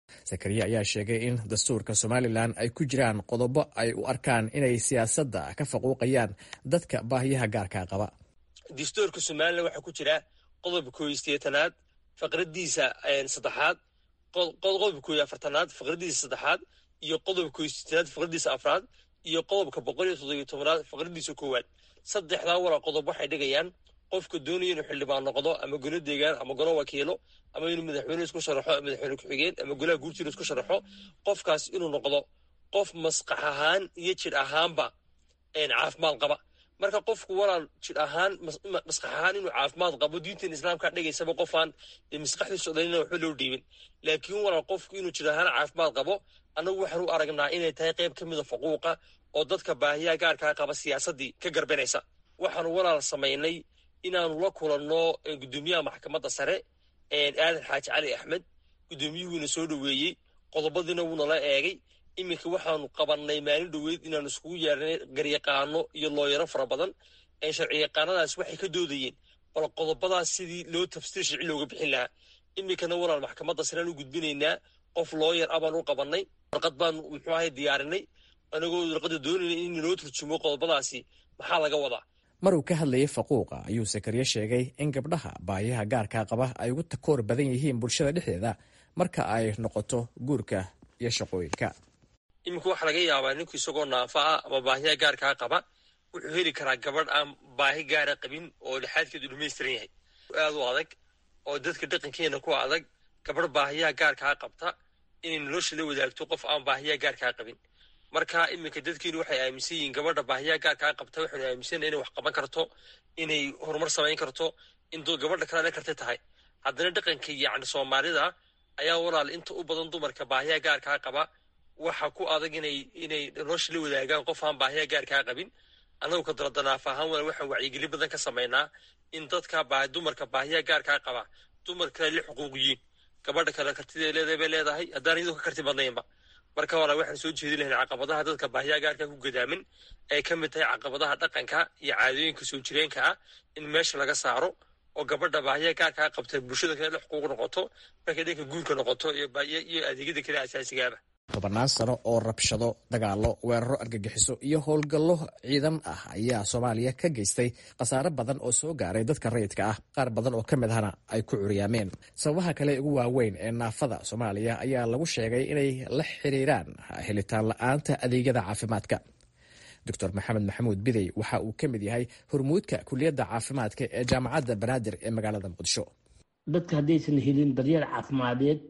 sakariya ayaa sheegay in dastuurka somalilan ay ku jiraan qodobo ay u arkaan inay siyaasadda ka faquuqayaan dadka baahiyaha gaarkaa qaba dastuurka somalilan waxaa ku jira qodobka koob iyo sideetanaad faqradiisa saddexaad qodobka koob iyo afartanaad faqradiisa saddexaad iyo qodobka koob iyo sideetanaad faqradiisa afraad iyo qodobka boqol iyo toddobiyo tobanaad faqradiisa koowaad saddexdaa wara qodob waxay dhigayaan qofka doonaya inuu xildhibaan noqdo ama golo deegaan ama golo wakiilo ama inuu madaxweyne isku sharaxo madaxweyne ku-xigeen ama golaha guurtiina isku sharaxo qofkaas inuu noqdo qof maskax ahaan iyo jidh ahaanba caafimaad qaba marka qofku walaal jidh ahaan maskax ahaan inuu caafimaad qabo diintan islaamka dhigaysaba qofaan maskaxdiisu dhalina waxba loo dhiibin laakiin walaal qofku inuu jidh ahaan caafimaad qabo annagu waxaan u aragnaa inay tahay qayb ka mida faquuqa oo dadka baahiyaha gaarkaa qaba siyaasaddii ka garbanaysa waxaanu walaal samaynay inaanu la kulanno guddoomiyaha maxkamadda sare aadan xaaji cali axmed guddoomiyuhuuna soo dhoweeyey qodobadiina wuunala eegay iminka waxaanu qabannay maalin dhoweyd inaanu iskugu yeernay garyaqaano iyo looyaro fara badan sharci yaqaanadaas waxay ka doodayeen bal qodobadaas sidii loo tafsiir sharci looga bixin lahaa iminkana walaal maxkamadda sareaan u gudbinaynaa qof looyar ah baan u qabannay warqad baanu muxuu ahay diyaarinay anagoo warqadda doonayna in naloo turjumo qodobadaasi maxaa laga wadaa mar uu ka hadlayay faquuqa ayuu sakariye sheegay in gabdhaha baahiyaha gaarkaa qaba ay ugu takoor badan yihiin bulshada dhexdeeda marka ay noqoto guurka iyo shaqooyinka iminka waxaa laga yaabaa ninku isagoo naafa ah ama baahiyaha gaarkaa qaba wuxuu heli karaa gabadh aan baahi gaara qabin oo lixaadkeedu dhamaystiran yahay aad u adag oo dadka dhaqankeena ku adag gabadh baahiyaha gaarkaa qabta inay nolosha la wadaagto qof aan baahiyaha gaarkaa qabin marka iminka dadkiinu waxay aaminsan yihiin gabadha baahiyaha gaarkaa qabta waxaynu aaminsana inay wax qaban karto inay horumar samayn karto in gabadha kale karta tahay haddana dhaqanka yacni soomaalida ayaa walaal inta u badan dumarka baahiyaha gaarkaa qaba waxa ku adag inay inay nolosha la wadaagaan qof aan baahiyaha gaarkaa qabin annagu ka daladanaaf ahaan walaal waxaan wacyigelin badan ka samaynaa in dadka dumarka baahiyaha gaarkaa qaba dumar kale la xuquuqiyiin gabadha kale kartida leedahay bay leedahay haddaan iyadoo ka karti badnaynba marka walaa waxaan soo jeedi lahayn caqabadaha dadka baahiyaha gaarka ku gadaamin ay ka mid tahay caqabadaha dhaqanka iyo caadooyinka soo jireenka ah in meesha laga saaro oo gabadha baahiyaha gaarkaa qabta bulshada kale la xuquuq noqoto markay dhanka guurka noqoto iyo adeegyada kale asaasigaaba tobannaan sano oo rabshado dagaallo weeraro argagixiso iyo howlgallo ciidan ah ayaa soomaaliya ka geystay khasaare badan oo soo gaaray dadka rayidka ah qaar badan oo ka mid ahna ay ku curyaameen sababaha kale ugu waaweyn ee naafada soomaaliya ayaa lagu sheegay inay la xiriiraan helitaan la-aanta adeegyada caafimaadka doctor maxamed maxamuud bidey waxa uu ka mid yahay hormuudka kuliyadda caafimaadka ee jaamacadda banaadir ee magaalada muqdisho dadka haddaysan helin daryeel caafimadeed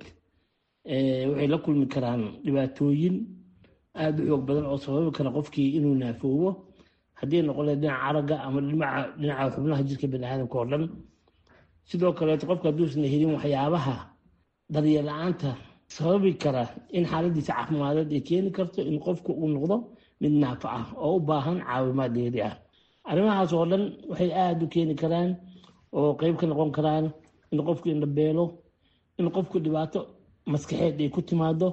waxay la kulmi karaan dhibaatooyin aada u xoog badan oo sababi kara qofkii inuu naafoobo haddii noqon lahayd dhinaca aragga ama dhinaca xubnaha jirka baniaadamka oo dhan sidoo kaleeto qofka hadduusan helin waxyaabaha daryeel la-aanta sababi kara in xaaladiisa caafimadeed ay keeni karto in qofku uu noqdo mid naafo ah oo u baahan caawimaad dheeri ah arrimahaas oo dhan waxay aada u keeni karaan oo qeyb ka noqon karaan in qofku indhabeelo in qofku dhibaato maskaxeed ay ku timaado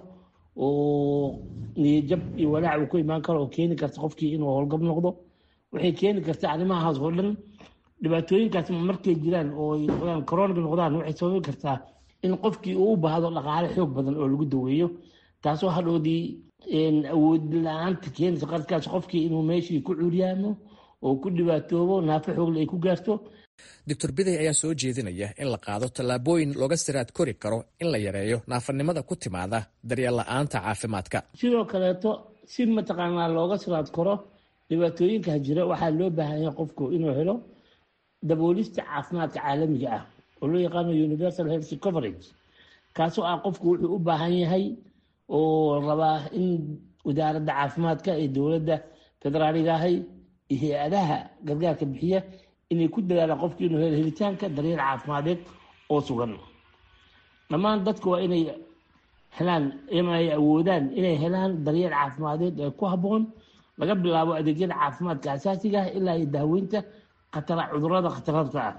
oo niyajab iyo walaac uu ku imaan karo oo keeni karta qofkii inuu howlgab noqdo waxay keeni karta arrimahaas oo dhan dhibaatooyinkaas markay jiraan oo ay noqdaan coroniga noqdaan waxay sababi kartaa in qofkii uu u baahdo dhaqaale xoog badan oo lagu daweeyo taasoo hadhoodii awood la-aanta keenaysa qarkaas qofkii inuu meeshii ku curyaamo oo ku dhibaatoobo naafo xoogle ay ku gaarto doctor bidey ayaa soo jeedinaya in la qaado tallaabooyin looga siraad kori karo in la yareeyo naafanimada ku timaada daryeel la-aanta caafimaadka sidoo kaleeto si mataqaanaa looga siraad karo dhibaatooyinkaa jira waxaa loo baahan yahay qofku inuu helo daboolista caafimaadka caalamiga ah oo loo yaqaano universal health coverage kaasoo ah qofku wuxuu u baahan yahay oo rabaa in wasaaradda caafimaadka ee dowladda federaaliga ahay iyo hay-adaha gargaarka bixiya inay ku dadaalaan qofkii inuu helo helitaanka daryeel caafimadeed oo sugan dhammaan dadku waa inay helaan ama ay awoodaan inay helaan daryeel caafimadeed ee ku habboon laga bilaabo adeegyada caafimaadka asaasiga ah ilaa iyo daaweynta khatara cudurada khatararta ah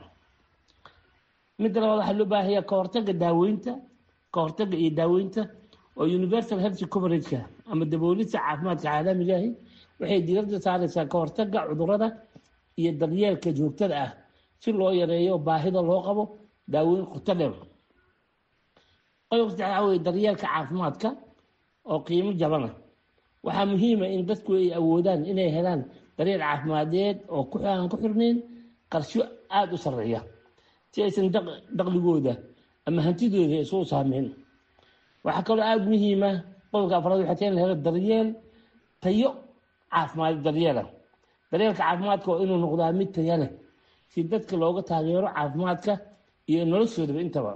midda labaad waxaa loo baahaya ka hortaga daaweynta ka hortaga iyo daaweynta oo universal health coverageka ama daboolista caafimaadka caalamiga ahi waxay diiradda saareysaa ka hortaga cudurada iyo daryeelka joogtada ah si loo yareeyo baahida loo qabo daaweyn qoto dheer qodobka saddexaad waxaa weye daryeelka caafimaadka oo qiimo jabana waxaa muhiima in dadku ay awoodaan inay helaan daryeel caafimadeed oo aan ku xirnayn qarsho aada u sarreeya si aysan daqligooda ama hantidooda isugu saameyn waxaa kaloo aada muhiima qodobka afraad waxay tahay in la helo daryeel tayo caafimaad daryeela daryeelka caafimaadka waa inuu noqdaa mid taya leh si dadka looga taageero caafimaadka iyo noloshoodaba intaba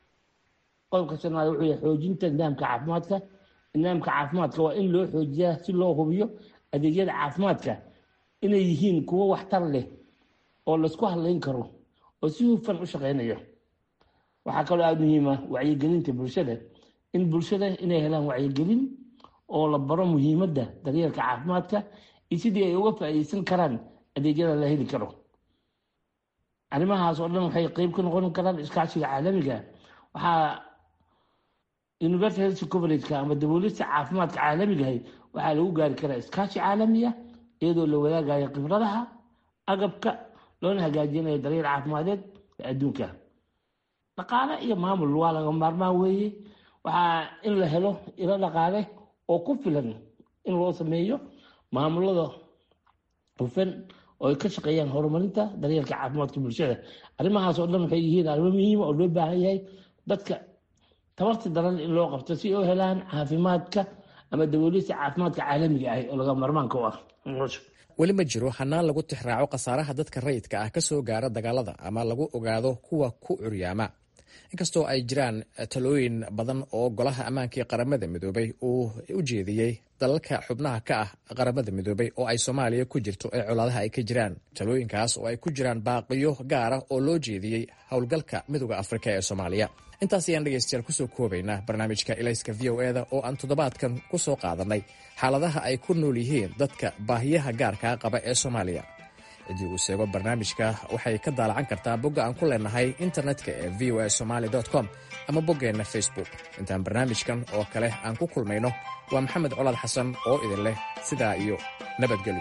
qodobka shanaad wuxuu yahay xoojinta nidaamka caafimaadka nidaamka caafimaadka waa in loo xoojiyaa si loo hubiyo adeegyada caafimaadka inay yihiin kuwo waxtar leh oo laisku hadlayn karo oo si hufan u shaqeynaya waxaa kaloo aada muhiima wacyigelinta bulshada in bulshada inay helaan wacyigelin oo la baro muhiimadda daryeelka caafimaadka iyo sidii ay uga faa'iideysan karaan adeegyada la heli karo arrimahaas oo dhan waxay qeyb ka noqon karaan iskaashiga caalamiga waxaa universal health coverageka ama daboolista caafimaadka caalamigahay waxaa lagu gaari karaa iskaashi caalamiya iyadoo la wadaagayo khibradaha agabka loona hagaajinayo daryeel caafimadeed ee adduunka dhaqaale iyo maamul waa laga maarmaan weeye waxaa in la helo ilo dhaqaale oo ku filan in loo sameeyo maamulada hufan oo ay ka shaqeeyaan horumarinta daryeelka caafimaadka bulshada arrimahaas oo dhan waxay yihiin arrimo muhiima oo loo baahan yahay dadka tabarta daran in loo qabto si ay u helaan caafimaadka ama daboolista caafimaadka caalamiga ah oo laga marmaanka u ah weli ma jiro hanaan lagu tixraaco khasaaraha dadka rayidka ah ka soo gaara dagaalada ama lagu ogaado kuwa ku curyaama inkastoo ay jiraan talooyin badan oo golaha ammaanka ee qaramada midoobay uu u jeediyey dalalka xubnaha ka ah qaramada midoobay oo ay soomaaliya ku jirto ee colaadaha ay ka jiraan talooyinkaas oo ay ku jiraan baaqiyo gaara oo loo jeediyey howlgalka midooda afrika ee soomaaliya intaas ayaan dhegaystayaal kusoo koobaynaa barnaamijka ilayska v o eda oo aan toddobaadkan ku soo qaadanay xaaladaha ay ku nool yihiin dadka baahiyaha gaarkaa qaba ee soomaaliya ciddii uu seego barnaamijka waxay ka daalacan kartaa bogga aan ku leenahay internetka ee v o a somaali com ama boggeenna facebook intaan barnaamijkan oo kale aan ku kulmayno waa maxamed colaad xasan oo idin leh sidaa iyo nabadgelyo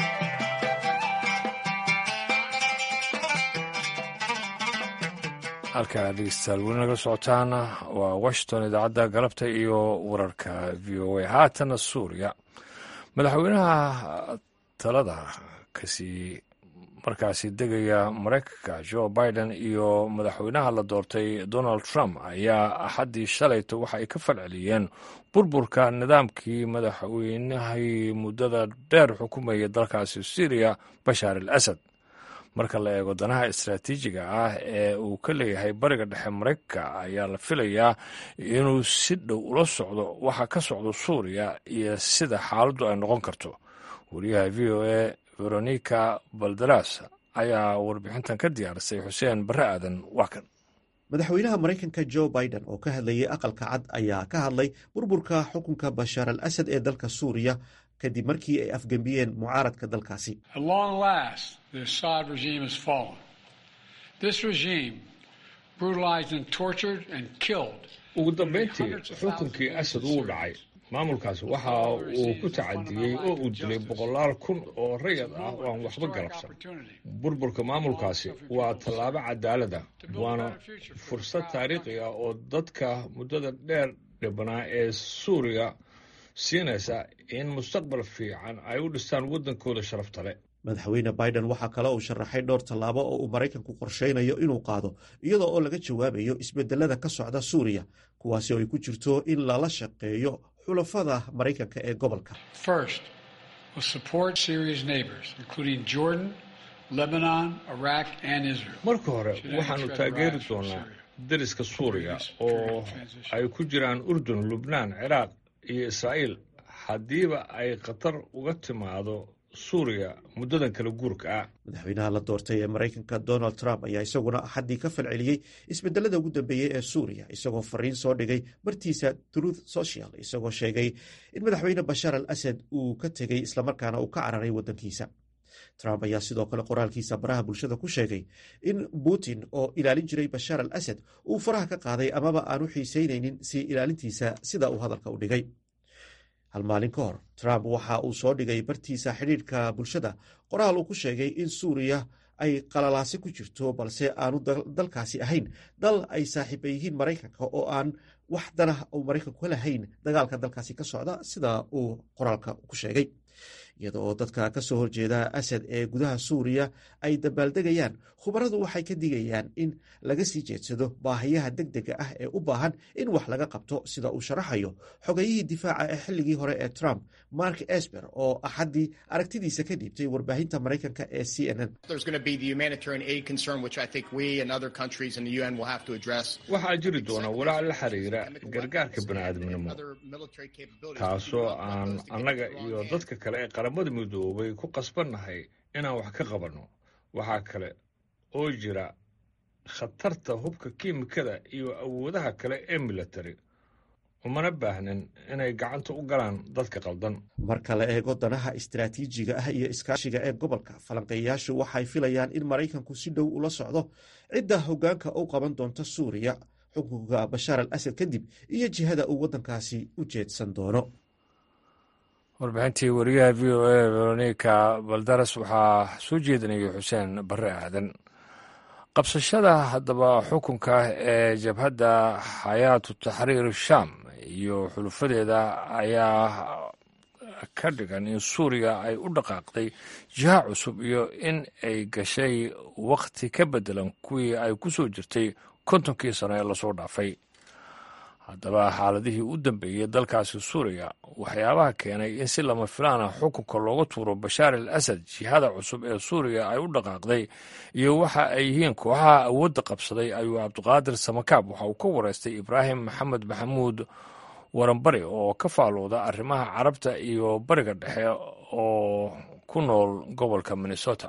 halkaa dhegeystayaal weli naga socotaana waa washington idaacadda galabta iyo wararka v o a haatana suuriya madaxweynaha talada kasii markaasi degaya maraykanka joe biden iyo madaxweynaha la doortay donald trump ayaa axaddii shalayto waxa ay ka falceliyeen burburka nidaamkii madaxweynahii muddada dheer xukumayay dalkaasi syriya bashaar al asad marka la eego danaha istaraatiijiga ah ee uu ka leeyahay bariga dhexe maraykanka ayaa la filayaa inuu si dhow ula socdo waxa ka socdo suuriya iyo sida xaaladdu ay noqon karto wariyaha v o a veronica balderas ayaa warbixintan ka diyaarisay xuseen barre aadan waa kan madaxweynaha maraykanka joe biden oo ka hadlayay aqalka cad ayaa ka hadlay burburka xukunka bashaar al asad ee dalka suuriya kadib markii ay afgembiyeen mucaaradka dalkaasi ugu dambayntii xukunkii asad wuu dhacay maamulkaas waxa uu ku tacadiyey oo uu dilay boqolaal kun oo rayad ah oo aan waxba galabsan burburka maamulkaasi waa tallaabo cadaalad ah waana fursad taariikhi ah oo dadka muddada dheer dhibanaa ee suuriya siinaysa in mustaqbal fiican ay u dhistaan waddankooda sharafta le madaxweyne biden waxaa kale uu sharaxay dhowr tallaabo oo uu maraykanku qorshaynayo inuu qaado iyadoo oo laga jawaabayo isbedelada ka socda suuriya kuwaasi oo ay ku jirto in lala shaqeeyo xulafada maraykanka ee gobolka marka hore waxaannu taageeri doonaa dariska suuriya oo ay ku jiraan urdun lubnaan ciraaq iyo israa'iil haddiiba ay khatar uga timaado suuriya muddadan kala guurka ah madaxweynaha la doortay ee maraykanka donald trump ayaa isaguna axaddii ka falceliyey isbedelada ugu dambeeyey ee suuriya isagoo fariin soo dhigay bartiisa truth social isagoo sheegay in madaxweyne bashaar al asad uu ka tegey islamarkaana uu ka cararay waddankiisa trump ayaa sidoo kale qoraalkiisa baraha bulshada ku sheegay in putin oo ilaalin jiray bashaar al asad uu faraha ka qaaday amaba aanu xiiseynaynin sii ilaalintiisa sida uu hadalka u dhigay hal maalin ka hor trump waxa uu soo dhigay bartiisa xidhiidhka bulshada qoraal uu ku sheegay in suuriya ay qalalaasi ku jirto balse aanu dalkaasi ahayn dal ay saaxiiba yihiin maraykanka oo aan wax danah uu maraykanku ka lahayn dagaalka dalkaasi ka socda sida uu qoraalka ku sheegay iyada oo dadka ka soo horjeeda asad ee gudaha suuriya ay dabaaldegayaan khubaradu waxay ka digayaan in laga sii jeedsado baahiyaha degdega ah ee u baahan in wax laga qabto sida uu sharaxayo xogayihii difaaca ee xilligii hore ee trump mark esper oo axaddii aragtidiisa ka dhiibtay warbaahinta maraykanka ee c n n waxaa jiri doona walaac la xiriira gargaarka bani'aadminimo taasoo aan annaga iyo dadka kale ee qaramada midoobay ku qasbannahay inaan wax ka qabanno waxaa kale oo jira khatarta hubka kiimikada iyo awoodaha kale ee militari umana baahnin inay gacanta u galaan dadka qaldan marka la eego danaha istaraatiijiga ah iyo iskaashiga ee gobolka falanqeeyayaashu waxay filayaan in maraykanku si dhow ula socdo cidda hoggaanka u qaban doonta suuriya xukunka bashaar al asad kadib iyo jihada uu waddankaasi u jeedsan doono warbixintii wariyaha v o a veronika baldaras waxaa soo jeedinayay xuseen barre aadan qabsashada haddaba xukunka ee jabhadda xayaatu taxriir sham iyo xulufadeeda ayaa ka dhigan in suuriya ay u dhaqaaqday jiha cusub iyo in ay gashay wakhti ka beddelan kuwii ay ku soo jirtay kontonkii sano ee lasoo dhaafay haddaba xaaladihii u dambeeyey dalkaasi suuriya waxyaabaha keenay in si lama filaana xukunka looga tuuro bashaar al asad jihada cusub ee suuriya ay u dhaqaaqday iyo waxa ay yihiin kooxaha awoodda qabsaday ayuu cabdiqaadir samakaab waxa uu ka wareystay ibraahim maxamed maxamuud waranbari oo ka faalooda arrimaha carabta iyo bariga dhexe oo ku nool gobolka minnesota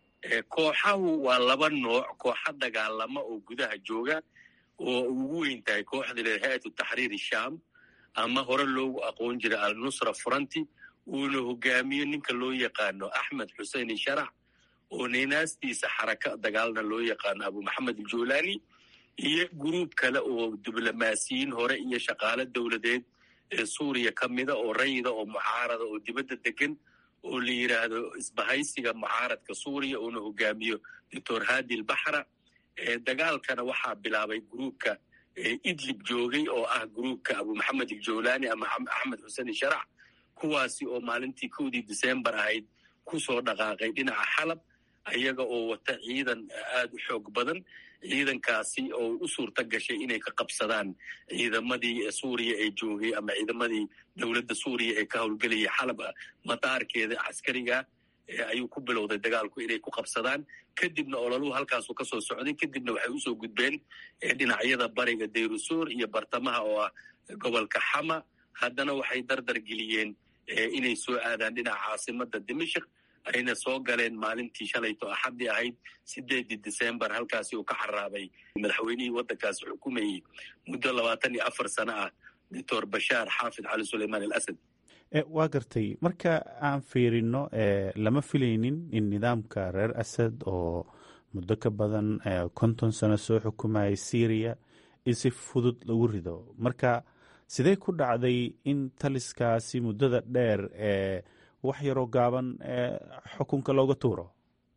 kooxahu waa laba nooc kooxa dagaalama oo gudaha jooga oo ugu weyn tahay kooxda le hay-atu taxriir sham ama hore loogu aqoon jiray al-nusra furanti uuna hogaamiyo ninka loo yaqaano axmed xusein sharax oo ninaastiisa xaraka dagaalna loo yaqaano abu maxamed aljulani iyo guruub kale oo diblomaasiyiin hore iyo shaqaale dowladeed ee suuriya ka mida oo rayida oo mucaarada oo dibadda degan oo la yidhaahdo isbahaysiga mucaaradka suuriya uuna hogaamiyo doctor hadi lbaxra dagaalkana waxaa bilaabay gruubka idlib joogay oo ah gruubka abu maxamed aljawlani ama axmed xuseen sharax kuwaasi oo maalintii kowdii decembar ahayd ku soo dhaqaaqay dhinaca xalab ayaga oo wata ciidan aad u xoog badan ciidankaasi oo u suurta gashay inay ka qabsadaan ciidamadii suuriya ee joogay ama ciidamadii dowladda suuriya ee ka howlgelayay xalab madaarkeeda caskariga ayuu ku bilowday dagaalku inay ku qabsadaan kadibna ololuhu halkaasu kasoo socday kadibna waxay usoo gudbeen dhinacyada bariga dayrusuur iyo bartamaha oo ah gobolka xama haddana waxay dardar geliyeen inay soo aadaan dhinaca caasimada dimashik ayna soo galeen maalintii shalayto axaddii ahayd sideedii decembar halkaasi uu ka xaraabay madaxweynihii waddankaasi xukumayey muddo labaatan iyo afar sano ah doctor bashaar xaafid cali suleymaan al asad waa gartay marka aan fiirino lama filaynin in nidaamka reer asad oo muddo ka badan konton sano soo xukumayay syriya in si fudud lagu rido marka sidee ku dhacday in taliskaasi muddada dheer ee wax yaroo gaaban xukunka looga tuuro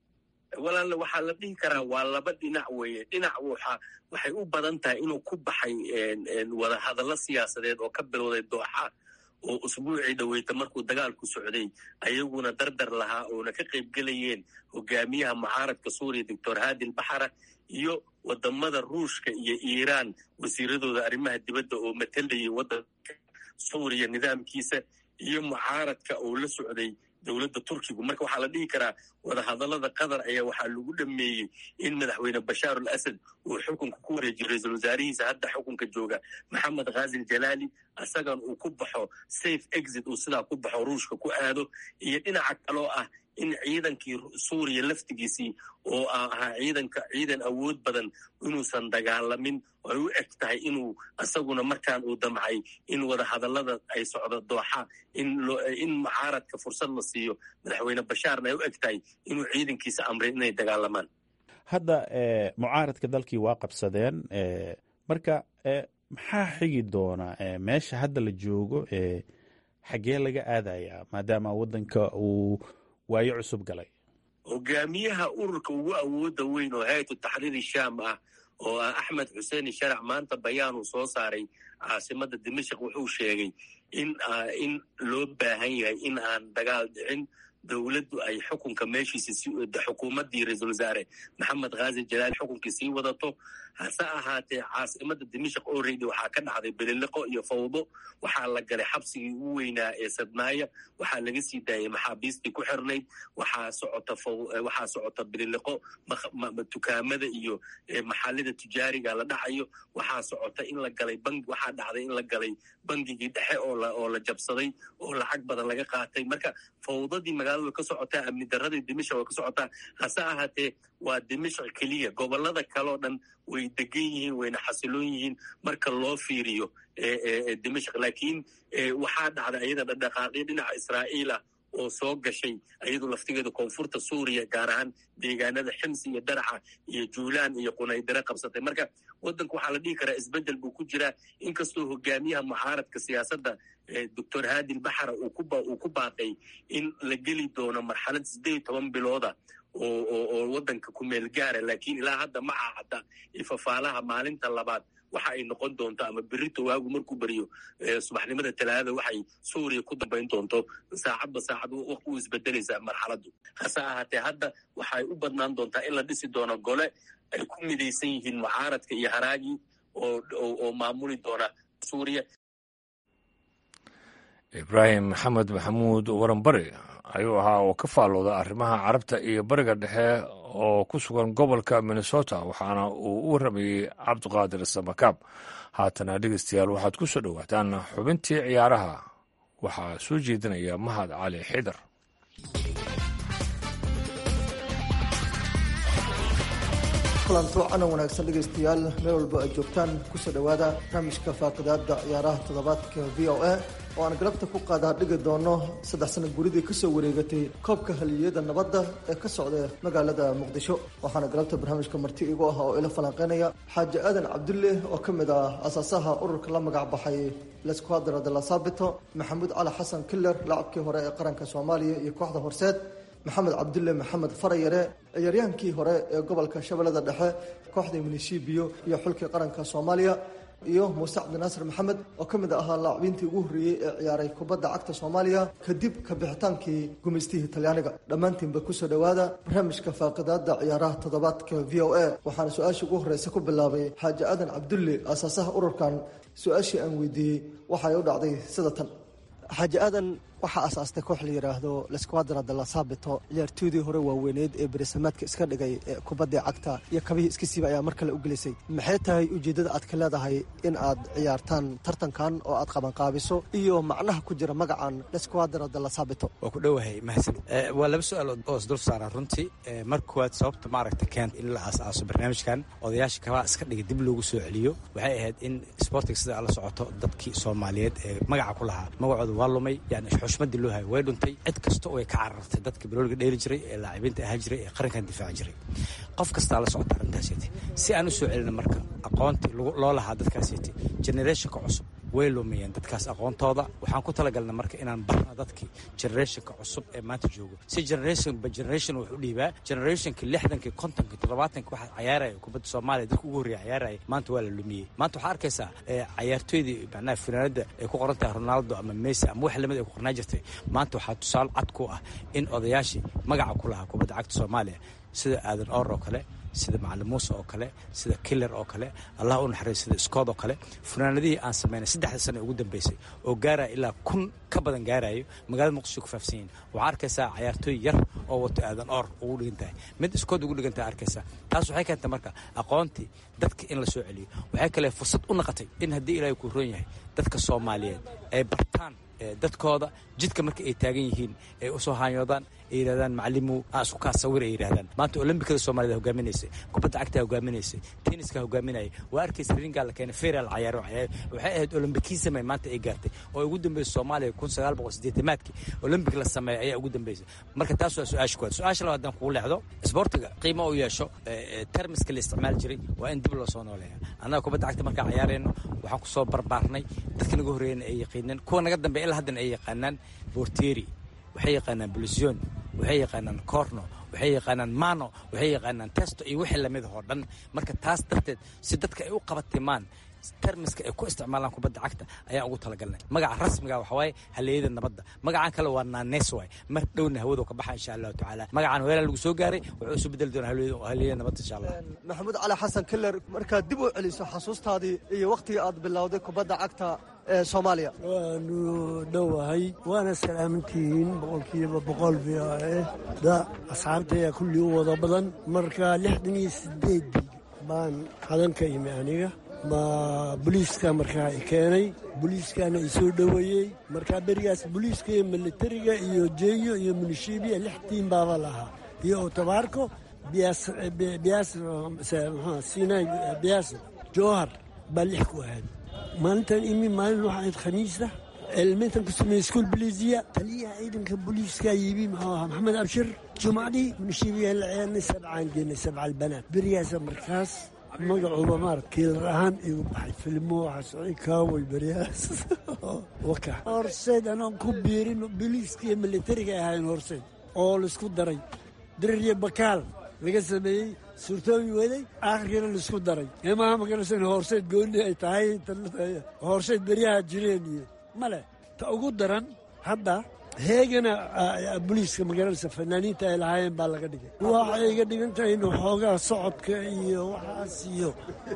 walaal waxaa la dhihi karaa waa laba dhinac weeye dhinac waxa waxay u badan tahay inuu ku baxay wada hadallo siyaasadeed oo ka bilowday dooxa oo usbuucii dhaweyta markuu dagaalku socday ayaguna dardar lahaa oona ka qayb gelayeen hogaamiyaha mucaaradka suuriya doctor hadi lbaxara iyo wadamada ruushka iyo iiraan wasiiradooda arrimaha dibadda oo matalayay waddanka suuriya nidaamkiisa iyo mucaaradka oo la socday dowladda turkigu marka waxaa la dhihi karaa wadahadallada qatar ayaa waxaa lagu dhameeyey in madaxweyne bashaar al asad uu xukunka ku wareejiyo ra-iisul wasaarihiisa hadda xukunka jooga maxamed khazil jalaali isagan uu ku baxo safe exit uu sidaa ku baxo ruushka ku aado iyo dhinaca kaloo ah in ciidankii suuriya laftigiisii oo ahaa ciidanka ciidan awood badan inuusan dagaalamin ay u eg tahay inuu isaguna markaan uu damcay in wada hadallada ay socdo dooxa in mucaaradka fursad la siiyo madaxweyne bashaarna ay u eg tahay inuu ciidankiisa amray inay dagaalamaan hadda mucaaradka dalkii waa qabsadeen marka maxaa xigi doona meesha hadda la joogo xaggee laga aadayaa maadaama waddanka uu waayo cusub galay hogaamiyaha ururka ugu awooda weyn oo hay-atu taxriiri shaam ah oo ah axmed xuseen sharac maanta bayaan uu soo saaray caasimada dimashik wuxuu sheegay in in loo baahan yahay in aan dagaal dhicin dowladdu ay xukunka meeshiisa xukuumaddii ra-iisul wasaare maxamed khaazi jalaal xukunkii sii wadato hase ahaatee caasimada dimashik oreydi waxaa ka dhacday beliliqo iyo fawdo waxaa la galay xabsigii ugu weynaa ee sadnaaya waxaa laga sii daayay maxaabiistii ku xirnayd waxaa socota waxaa socota beliliqo dukaamada iyo maxallida tujaariga la dhacayo waxaa socota in la galay bangi waxaa dhacday in la galay bangigii dhexe oo la oo la jabsaday oo lacag badan laga qaatay marka fawdadii magaalada way ka socotaa amni daradii dimashik way ka socotaa hase ahaatee waa dimashik keliya gobolada kaleoo dhan way degan yihiin wayna xasiloon yihiin marka loo fiiriyo dimashik laakiin waxaa dhacday ayada dhaqdhaqaaqyo dhinaca israa'iil ah oo soo gashay ayadu laftigeeda koonfurta suuriya gaar ahaan deegaanada ximsi iyo daraxa iyo juulaan iyo qunaydare qabsatay marka waddanka waxaa la dhihi karaa isbeddel buu ku jiraa inkastoo hogaamiyaha mucaaradka siyaasadda doctor haadil baxara uu ku baaqay in la geli doono marxalad siddeed toban bilooda oo waddanka ku meel gaara laakiin ilaa hadda ma cahada ifafaalaha maalinta labaad waxa ay noqon doonto ama berito waagu markuu beriyo subaxnimada talaadada waxay suuriya ku dambayn doonto saacadba saacad waqti u isbedelaysaa marxaladdu hase ahaatee hadda waxay u badnaan doontaa in la dhisi doono gole ay ku midaysan yihiin mucaaradka iyo haraagii oo maamuli doona suuriya ibraahim maxamed maxamuud waranbari ayuu ahaa oo ka faallooda arrimaha carabta iyo bariga dhexe oo ku sugan gobolka minnesota waxaana uu u warramayey cabdiqaadir samakaab haatana dhegeystayaal waxaad ku soo dhowaataan xubintii ciyaaraha waxaa soo jeedinaya mahad cali xidar kulanto canan wanaagsan dhegaystayaal meel walba ay joogtaan kusoo dhowaada barnaamijka faaqidaada ciyaaraha toddobaadka v o a oo aan galabta ku qaadaa dhigi doono saddex sana guridii kasoo wareegatay koobka haliyada nabadda ee ka socda magaalada muqdisho waxaana galabta barnaamijka marti igu ah oo ila falanqeynaya xaaji aadan cabdulle oo ka mid ah asaasaha ururka la magac baxay lesquadra de la sabito maxamuud cali xasan killer lacabkii hore ee qaranka soomaaliya iyo kooxda horseed maxamed cabdulle maxamed farayare ciyaaryaankii hore ee gobolka shabeellada dhexe kooxda munishibiyo iyo xulkii qaranka soomaaliya iyo muuse cabdinaasir maxamed oo ka mid ahaa laacbiintii ugu horreeyey ee ciyaaray kubadda cagta soomaaliya kadib ka bixitaankii gumaystihii talyaaniga dhammaantiinba kusoo dhowaada barnaamijka faaqidaada ciyaaraha toddobaadka v o a waxaana su-aasha ugu horreysa ku bilaabay xaaji aadan cabdulle aasaasaha ururkan su-aashii aan weydiiyey waxay u dhacday sida tan xaaji aadan waxaa asaastay koox la yidhaahdo lesquadra de la sabito ciyaartoydii hore waaweyneed ee berisamaadka iska dhigay ee kubaddii cagta iyo kabihii iska siiba ayaa mar kale u gelisay maxay tahay ujeeddada aad ka leedahay in aad ciyaartaan tartankan oo aad qabanqaabiso iyo macnaha ku jira magacan lesquadra de la sabito waa ku dhowahay mahadsan waa laba su-aal oo isdul saara runtii mar koowaad sababta maaragta keenta in la aas-aaso barnaamijkan odayaasha kabaha iska dhigay dib loogu soo celiyo waxay ahayd in sportiga sida la socoto dadkii soomaaliyeed ee magaca ku lahaa magacooda waa lumay yani xushmadii loo hayo way dhuntay cid kasta oo ay ka carartay dadka bilooliga dheeli jiray ee laacibiinta ahaan jiray ee qarankan difaaci jiray qof kastaa la socota arrintaasiti si aan u soo celina marka aqoontii loo lahaa dadkaasiti generationka cusub way lumiyeen dadkaas aqoontooda waxaan ku talagalna marka inaan barno dadkii generationka cusub ee maanta joogo si generation ba generation wax u dhiibaa generationka lixdankii kontonkii toddobaatanki waxaa cayaaraya kubadda soomaaliya dadka ugu horreeya cayaaraya maanta waa la lumiyey maanta waxaa arkaysaa cayaartooydii macnaha finaanada ay ku qoran tahay ronaldo ama messi ama wax lamid ay ku qornaa jirtay maanta waxaa tusaale cad ku ah in odayaashii magaca ku lahaa kubadda cagta soomaaliya sida aadan or oo kale sida macalin muuse oo kale sida killer oo kale allah u naxariis sida scood oo kale funaanadihii aan samaynay saddexda sano ugu dambeysay oo gaaraya ilaa kun ka badan gaarayo magaalada muqdisho ku faafsan yihin waxaa arkaysaa cayaartooy yar oo wato aadan or ugu dhigan tahay mid scood ugu dhigan tahay arkaysaa taas waxay keentay marka aqoontii dadka in la soo celiyo waxay kale fursad u naqatay in haddii ilaahay ku roon yahay dadka soomaaliyeed ay bartaan dadkooda jidka marka ay taagan yihiin ay usoo haanyoodaan ay yidhahdaan macalimu aan isku kaa sawir ay yidhahdaan maanta olombikada soomaalida hogaaminaysay kubadda cagtaa hogaaminaysay tenniska hogaaminaya waa arkaysa ringaa la keenay feral cayaaro waxay ahayd olombikisame maanta ay gaartay oo ugu dambeysay soomaaliya kun sagaal boqol sideetamaadkii olombik la sameeya ayaa ugu dambeysay marka taas waa su-aasha kuwaad su-aasha labaad haddaan kugu leexdo isboortiga qiimo u yeesho termiska la isticmaali jiray waa in dib loo soo nooleeya annaga kubadda cagta markaan cayaarayno waxaan kusoo barbaarnay dadka naga horreeyana ay yaqiineen kuwa naga dambeya ilaa haddana ay yaqaanaan borteri waxay yaqaanaan blusion waxay yaqaanaan corno waxay yaqaanaan mano waxay yaqaanaan testo iyo wixii lamid oo dhan marka taas darteed si dadka ay u qabatimaan termiska ay ku isticmaalaan kubadda cagta ayaan ugu talagalnay magaca rasmiga waxa waaye haliyada nabadda magacan kale waa naanes waay mar dhowna hawadu ka baxa insha allahu tacaala magacan weelaa lagu soo gaaray wuxuu isu bedeli doonaa haliyada nabadda insha allah maxamuud cali xasan keller markaad dib u celiso xasuustaadii iyo wakhtigii aad bilowday kubadda cagta ee soomaaliya waanu dhowahay waana salaamantihiin boqolkiiba boqol v o e da asxaabtaya kullii u wada badan marka lixdan iyo sideedii baan hadan ka imi aniga ma boliiska markaa i keenay boliiskana i soo dhoweeyey markaa berigaas boliiska iyo militariga iyo jeeyo iyo munishibiya lix tiim baaba lahaa iyo otobaarko sinai biyaas jowhar baa lix ku ahayd maalintan imi maalin waxa ahayd khamiista elmentan ku sameeyey iskuol boliisiya taliyaha ciidanka booliiska yimi muxuu ahaa maxamed abshir jumcadii munishibiya la ciyaarnay sabcaan geenay sabca albanaat berigaasa markaas magacuuba maarad kiilar ahaan igu baxay filmo waxaa socday kaaway beryahaas waka horseed anoon ku biirin boliiska iyo militariga ahayn horseed oo laisku daray dirir iyo bakaal laga sameeyey suurtoobi waday aakhirkiina laisku daray eemaha magaraysan horseed gooni ay tahay horseed beryaha jireen iyo male ta ugu daran hadda heegana boliiska magaranaysa fanaaniinta ay lahaayeen baa laga dhigay waxay iga dhigan tahay in xoogaa socodka iyo waxaas iyo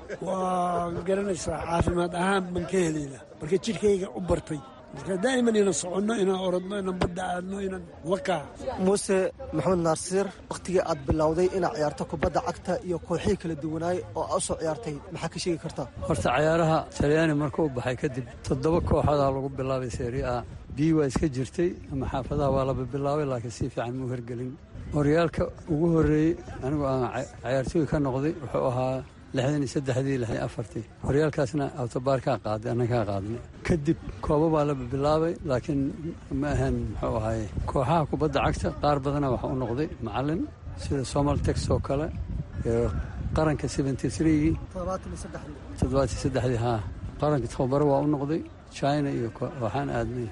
waa garanaysaa caafimaad ahaan baan ka helayna marka jidhkayga u bartay marka daa'iman inaan soconno inaan orodno inaan badda aadno inaan wakaa muuse maxamed naarsiir wakhtigii aad bilowday inaad ciyaarto kubadda cagta iyo kooxihii kala duwanaay oo aad u soo ciyaartay maxaa ka sheegi kartaa horta cayaaraha talyaani markuu baxay kadib toddoba kooxodaa lagu bilaabay seeri a bii waa iska jirtay ama xaafadaha waa laba bilaabay laakiin si fiican muu hergelin horyaalka ugu horreeyey anigu aan cayaartooy ka noqday wuxuu ahaa lixdan iyo saddexdii lixdan iyo afartii horyaalkaasna awtobaarkaa qaaday annagaa qaadnay kadib kooba baa la bilaabay laakiin ma ahan muxuu ahaye kooxaha kubadda cagta qaar badana waxa u noqday macallin sida somal tex oo kale iyo qaranka seventy threegii toddobaatan saddexdii haa qaranka tababaro waa u noqday china iyo waxaan aadnay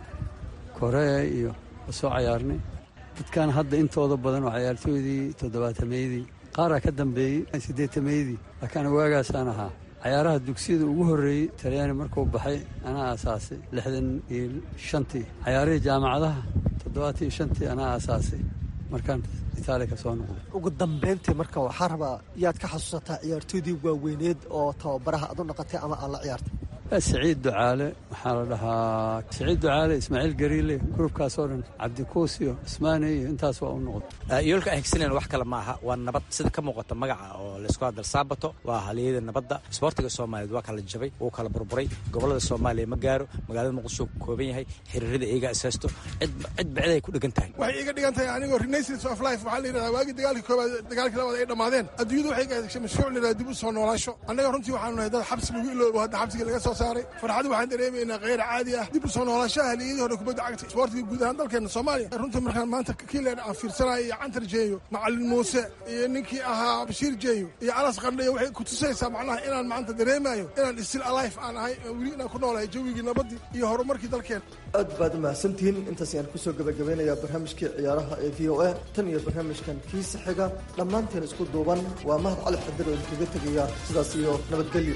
korea iyo soo cayaarnay dadkan hadda intooda badan oo cayaartooydii toddobaatameydii qaaraa ka dambeeyey siddeetameydii laakiin waagaasaan ahaa cayaaraha dugsiyada ugu horreeyey talyaani markuu baxay anaa aasaasay lixdan iyo shantii cayaarihii jaamacadaha toddobaatan iyo shantii anaa aasaasay markaan itaaliya ka soo noqday ugu dambayntii marka waxaa rabaa yaad ka xasuusataa ciyaartooydii waaweyneed oo tababaraha aad u dhaqatay ama aan la ciyaartay siciid ducaale waxaa la dhahaa siciid ducaale ismaaciil gariile gruubkaasoo dhan cabdikuusiyo ismaane iyo intaas waa u noqday yoolka aan higsanayna wax kale maaha waa nabad sida ka muuqata magaca oo laysku hadal saabato waa haliyada nabadda isboortiga soomaaliyeed waa kala jabay wuu kala burburay gobolada soomaaliya ma gaaro magaalada muqdisho ku kooban yahay xiriirada iyaga ishaysto cid cid ay ku dhigan tahay waxay iga dhigan tahay anigoo renaissance of life waxaa la yidhahdaa waagii dagaalkii koobaad dagaalkii labaad ay dhammaadeen adduunyadu waxay gaadashay mashruuc la yidhahda dib u soo noolaasho annaga runtii waxaanu nahay dad xabsi lagu iloobo hadda xabsigii laga soo saaray farxad waxaan dareemaynaa kheyr caadi ah dib u soo noolaashaha haliyadii hore kubadda cagta isboortiga guud ahaan dalkeena soomaaliya runtii markaan maanta kiileer aan fiirsanayo iyo cantar jeeyo macallin muuse iyo ninkii ahaa bashiir jeeyo iyo alas qandhayo waxay ku tusaysaa macnaha inaan maanta dareemayo inaan still alife aan ahay weli inaan ku noolahay jawigii nabaddii iyo horumarkii dalkeena aad baad umahadsantihiin intaas ayaan kusoo gabagabeynayaa barnaamijkii ciyaaraha ee v o a tan iyo barnaamijkan kiisa xiga dhammaanteen isku duuban waa mahad cali xadir oo idinkaga tegaya sidaas iyo nabadgelyo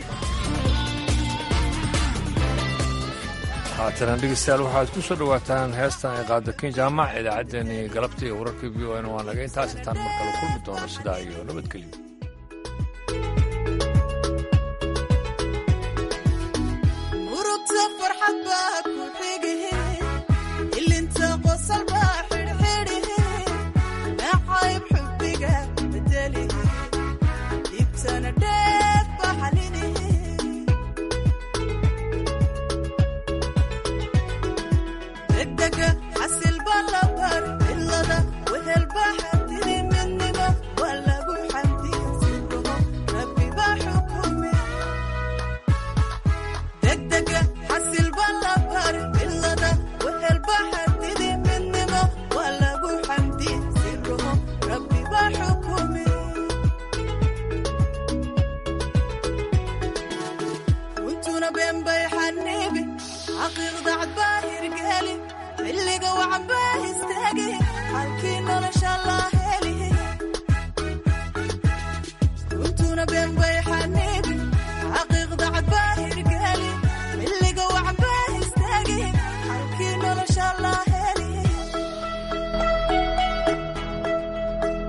haatana dhegeystayaal waxaad ku soo dhowaataan heestan ay qaado ken jaamac idaacaddeenii galabta iyo wararkii v o n waa naga intaas intaan mar kale kulmi doono sidaa iyo nabadgelyo murugta farxad baa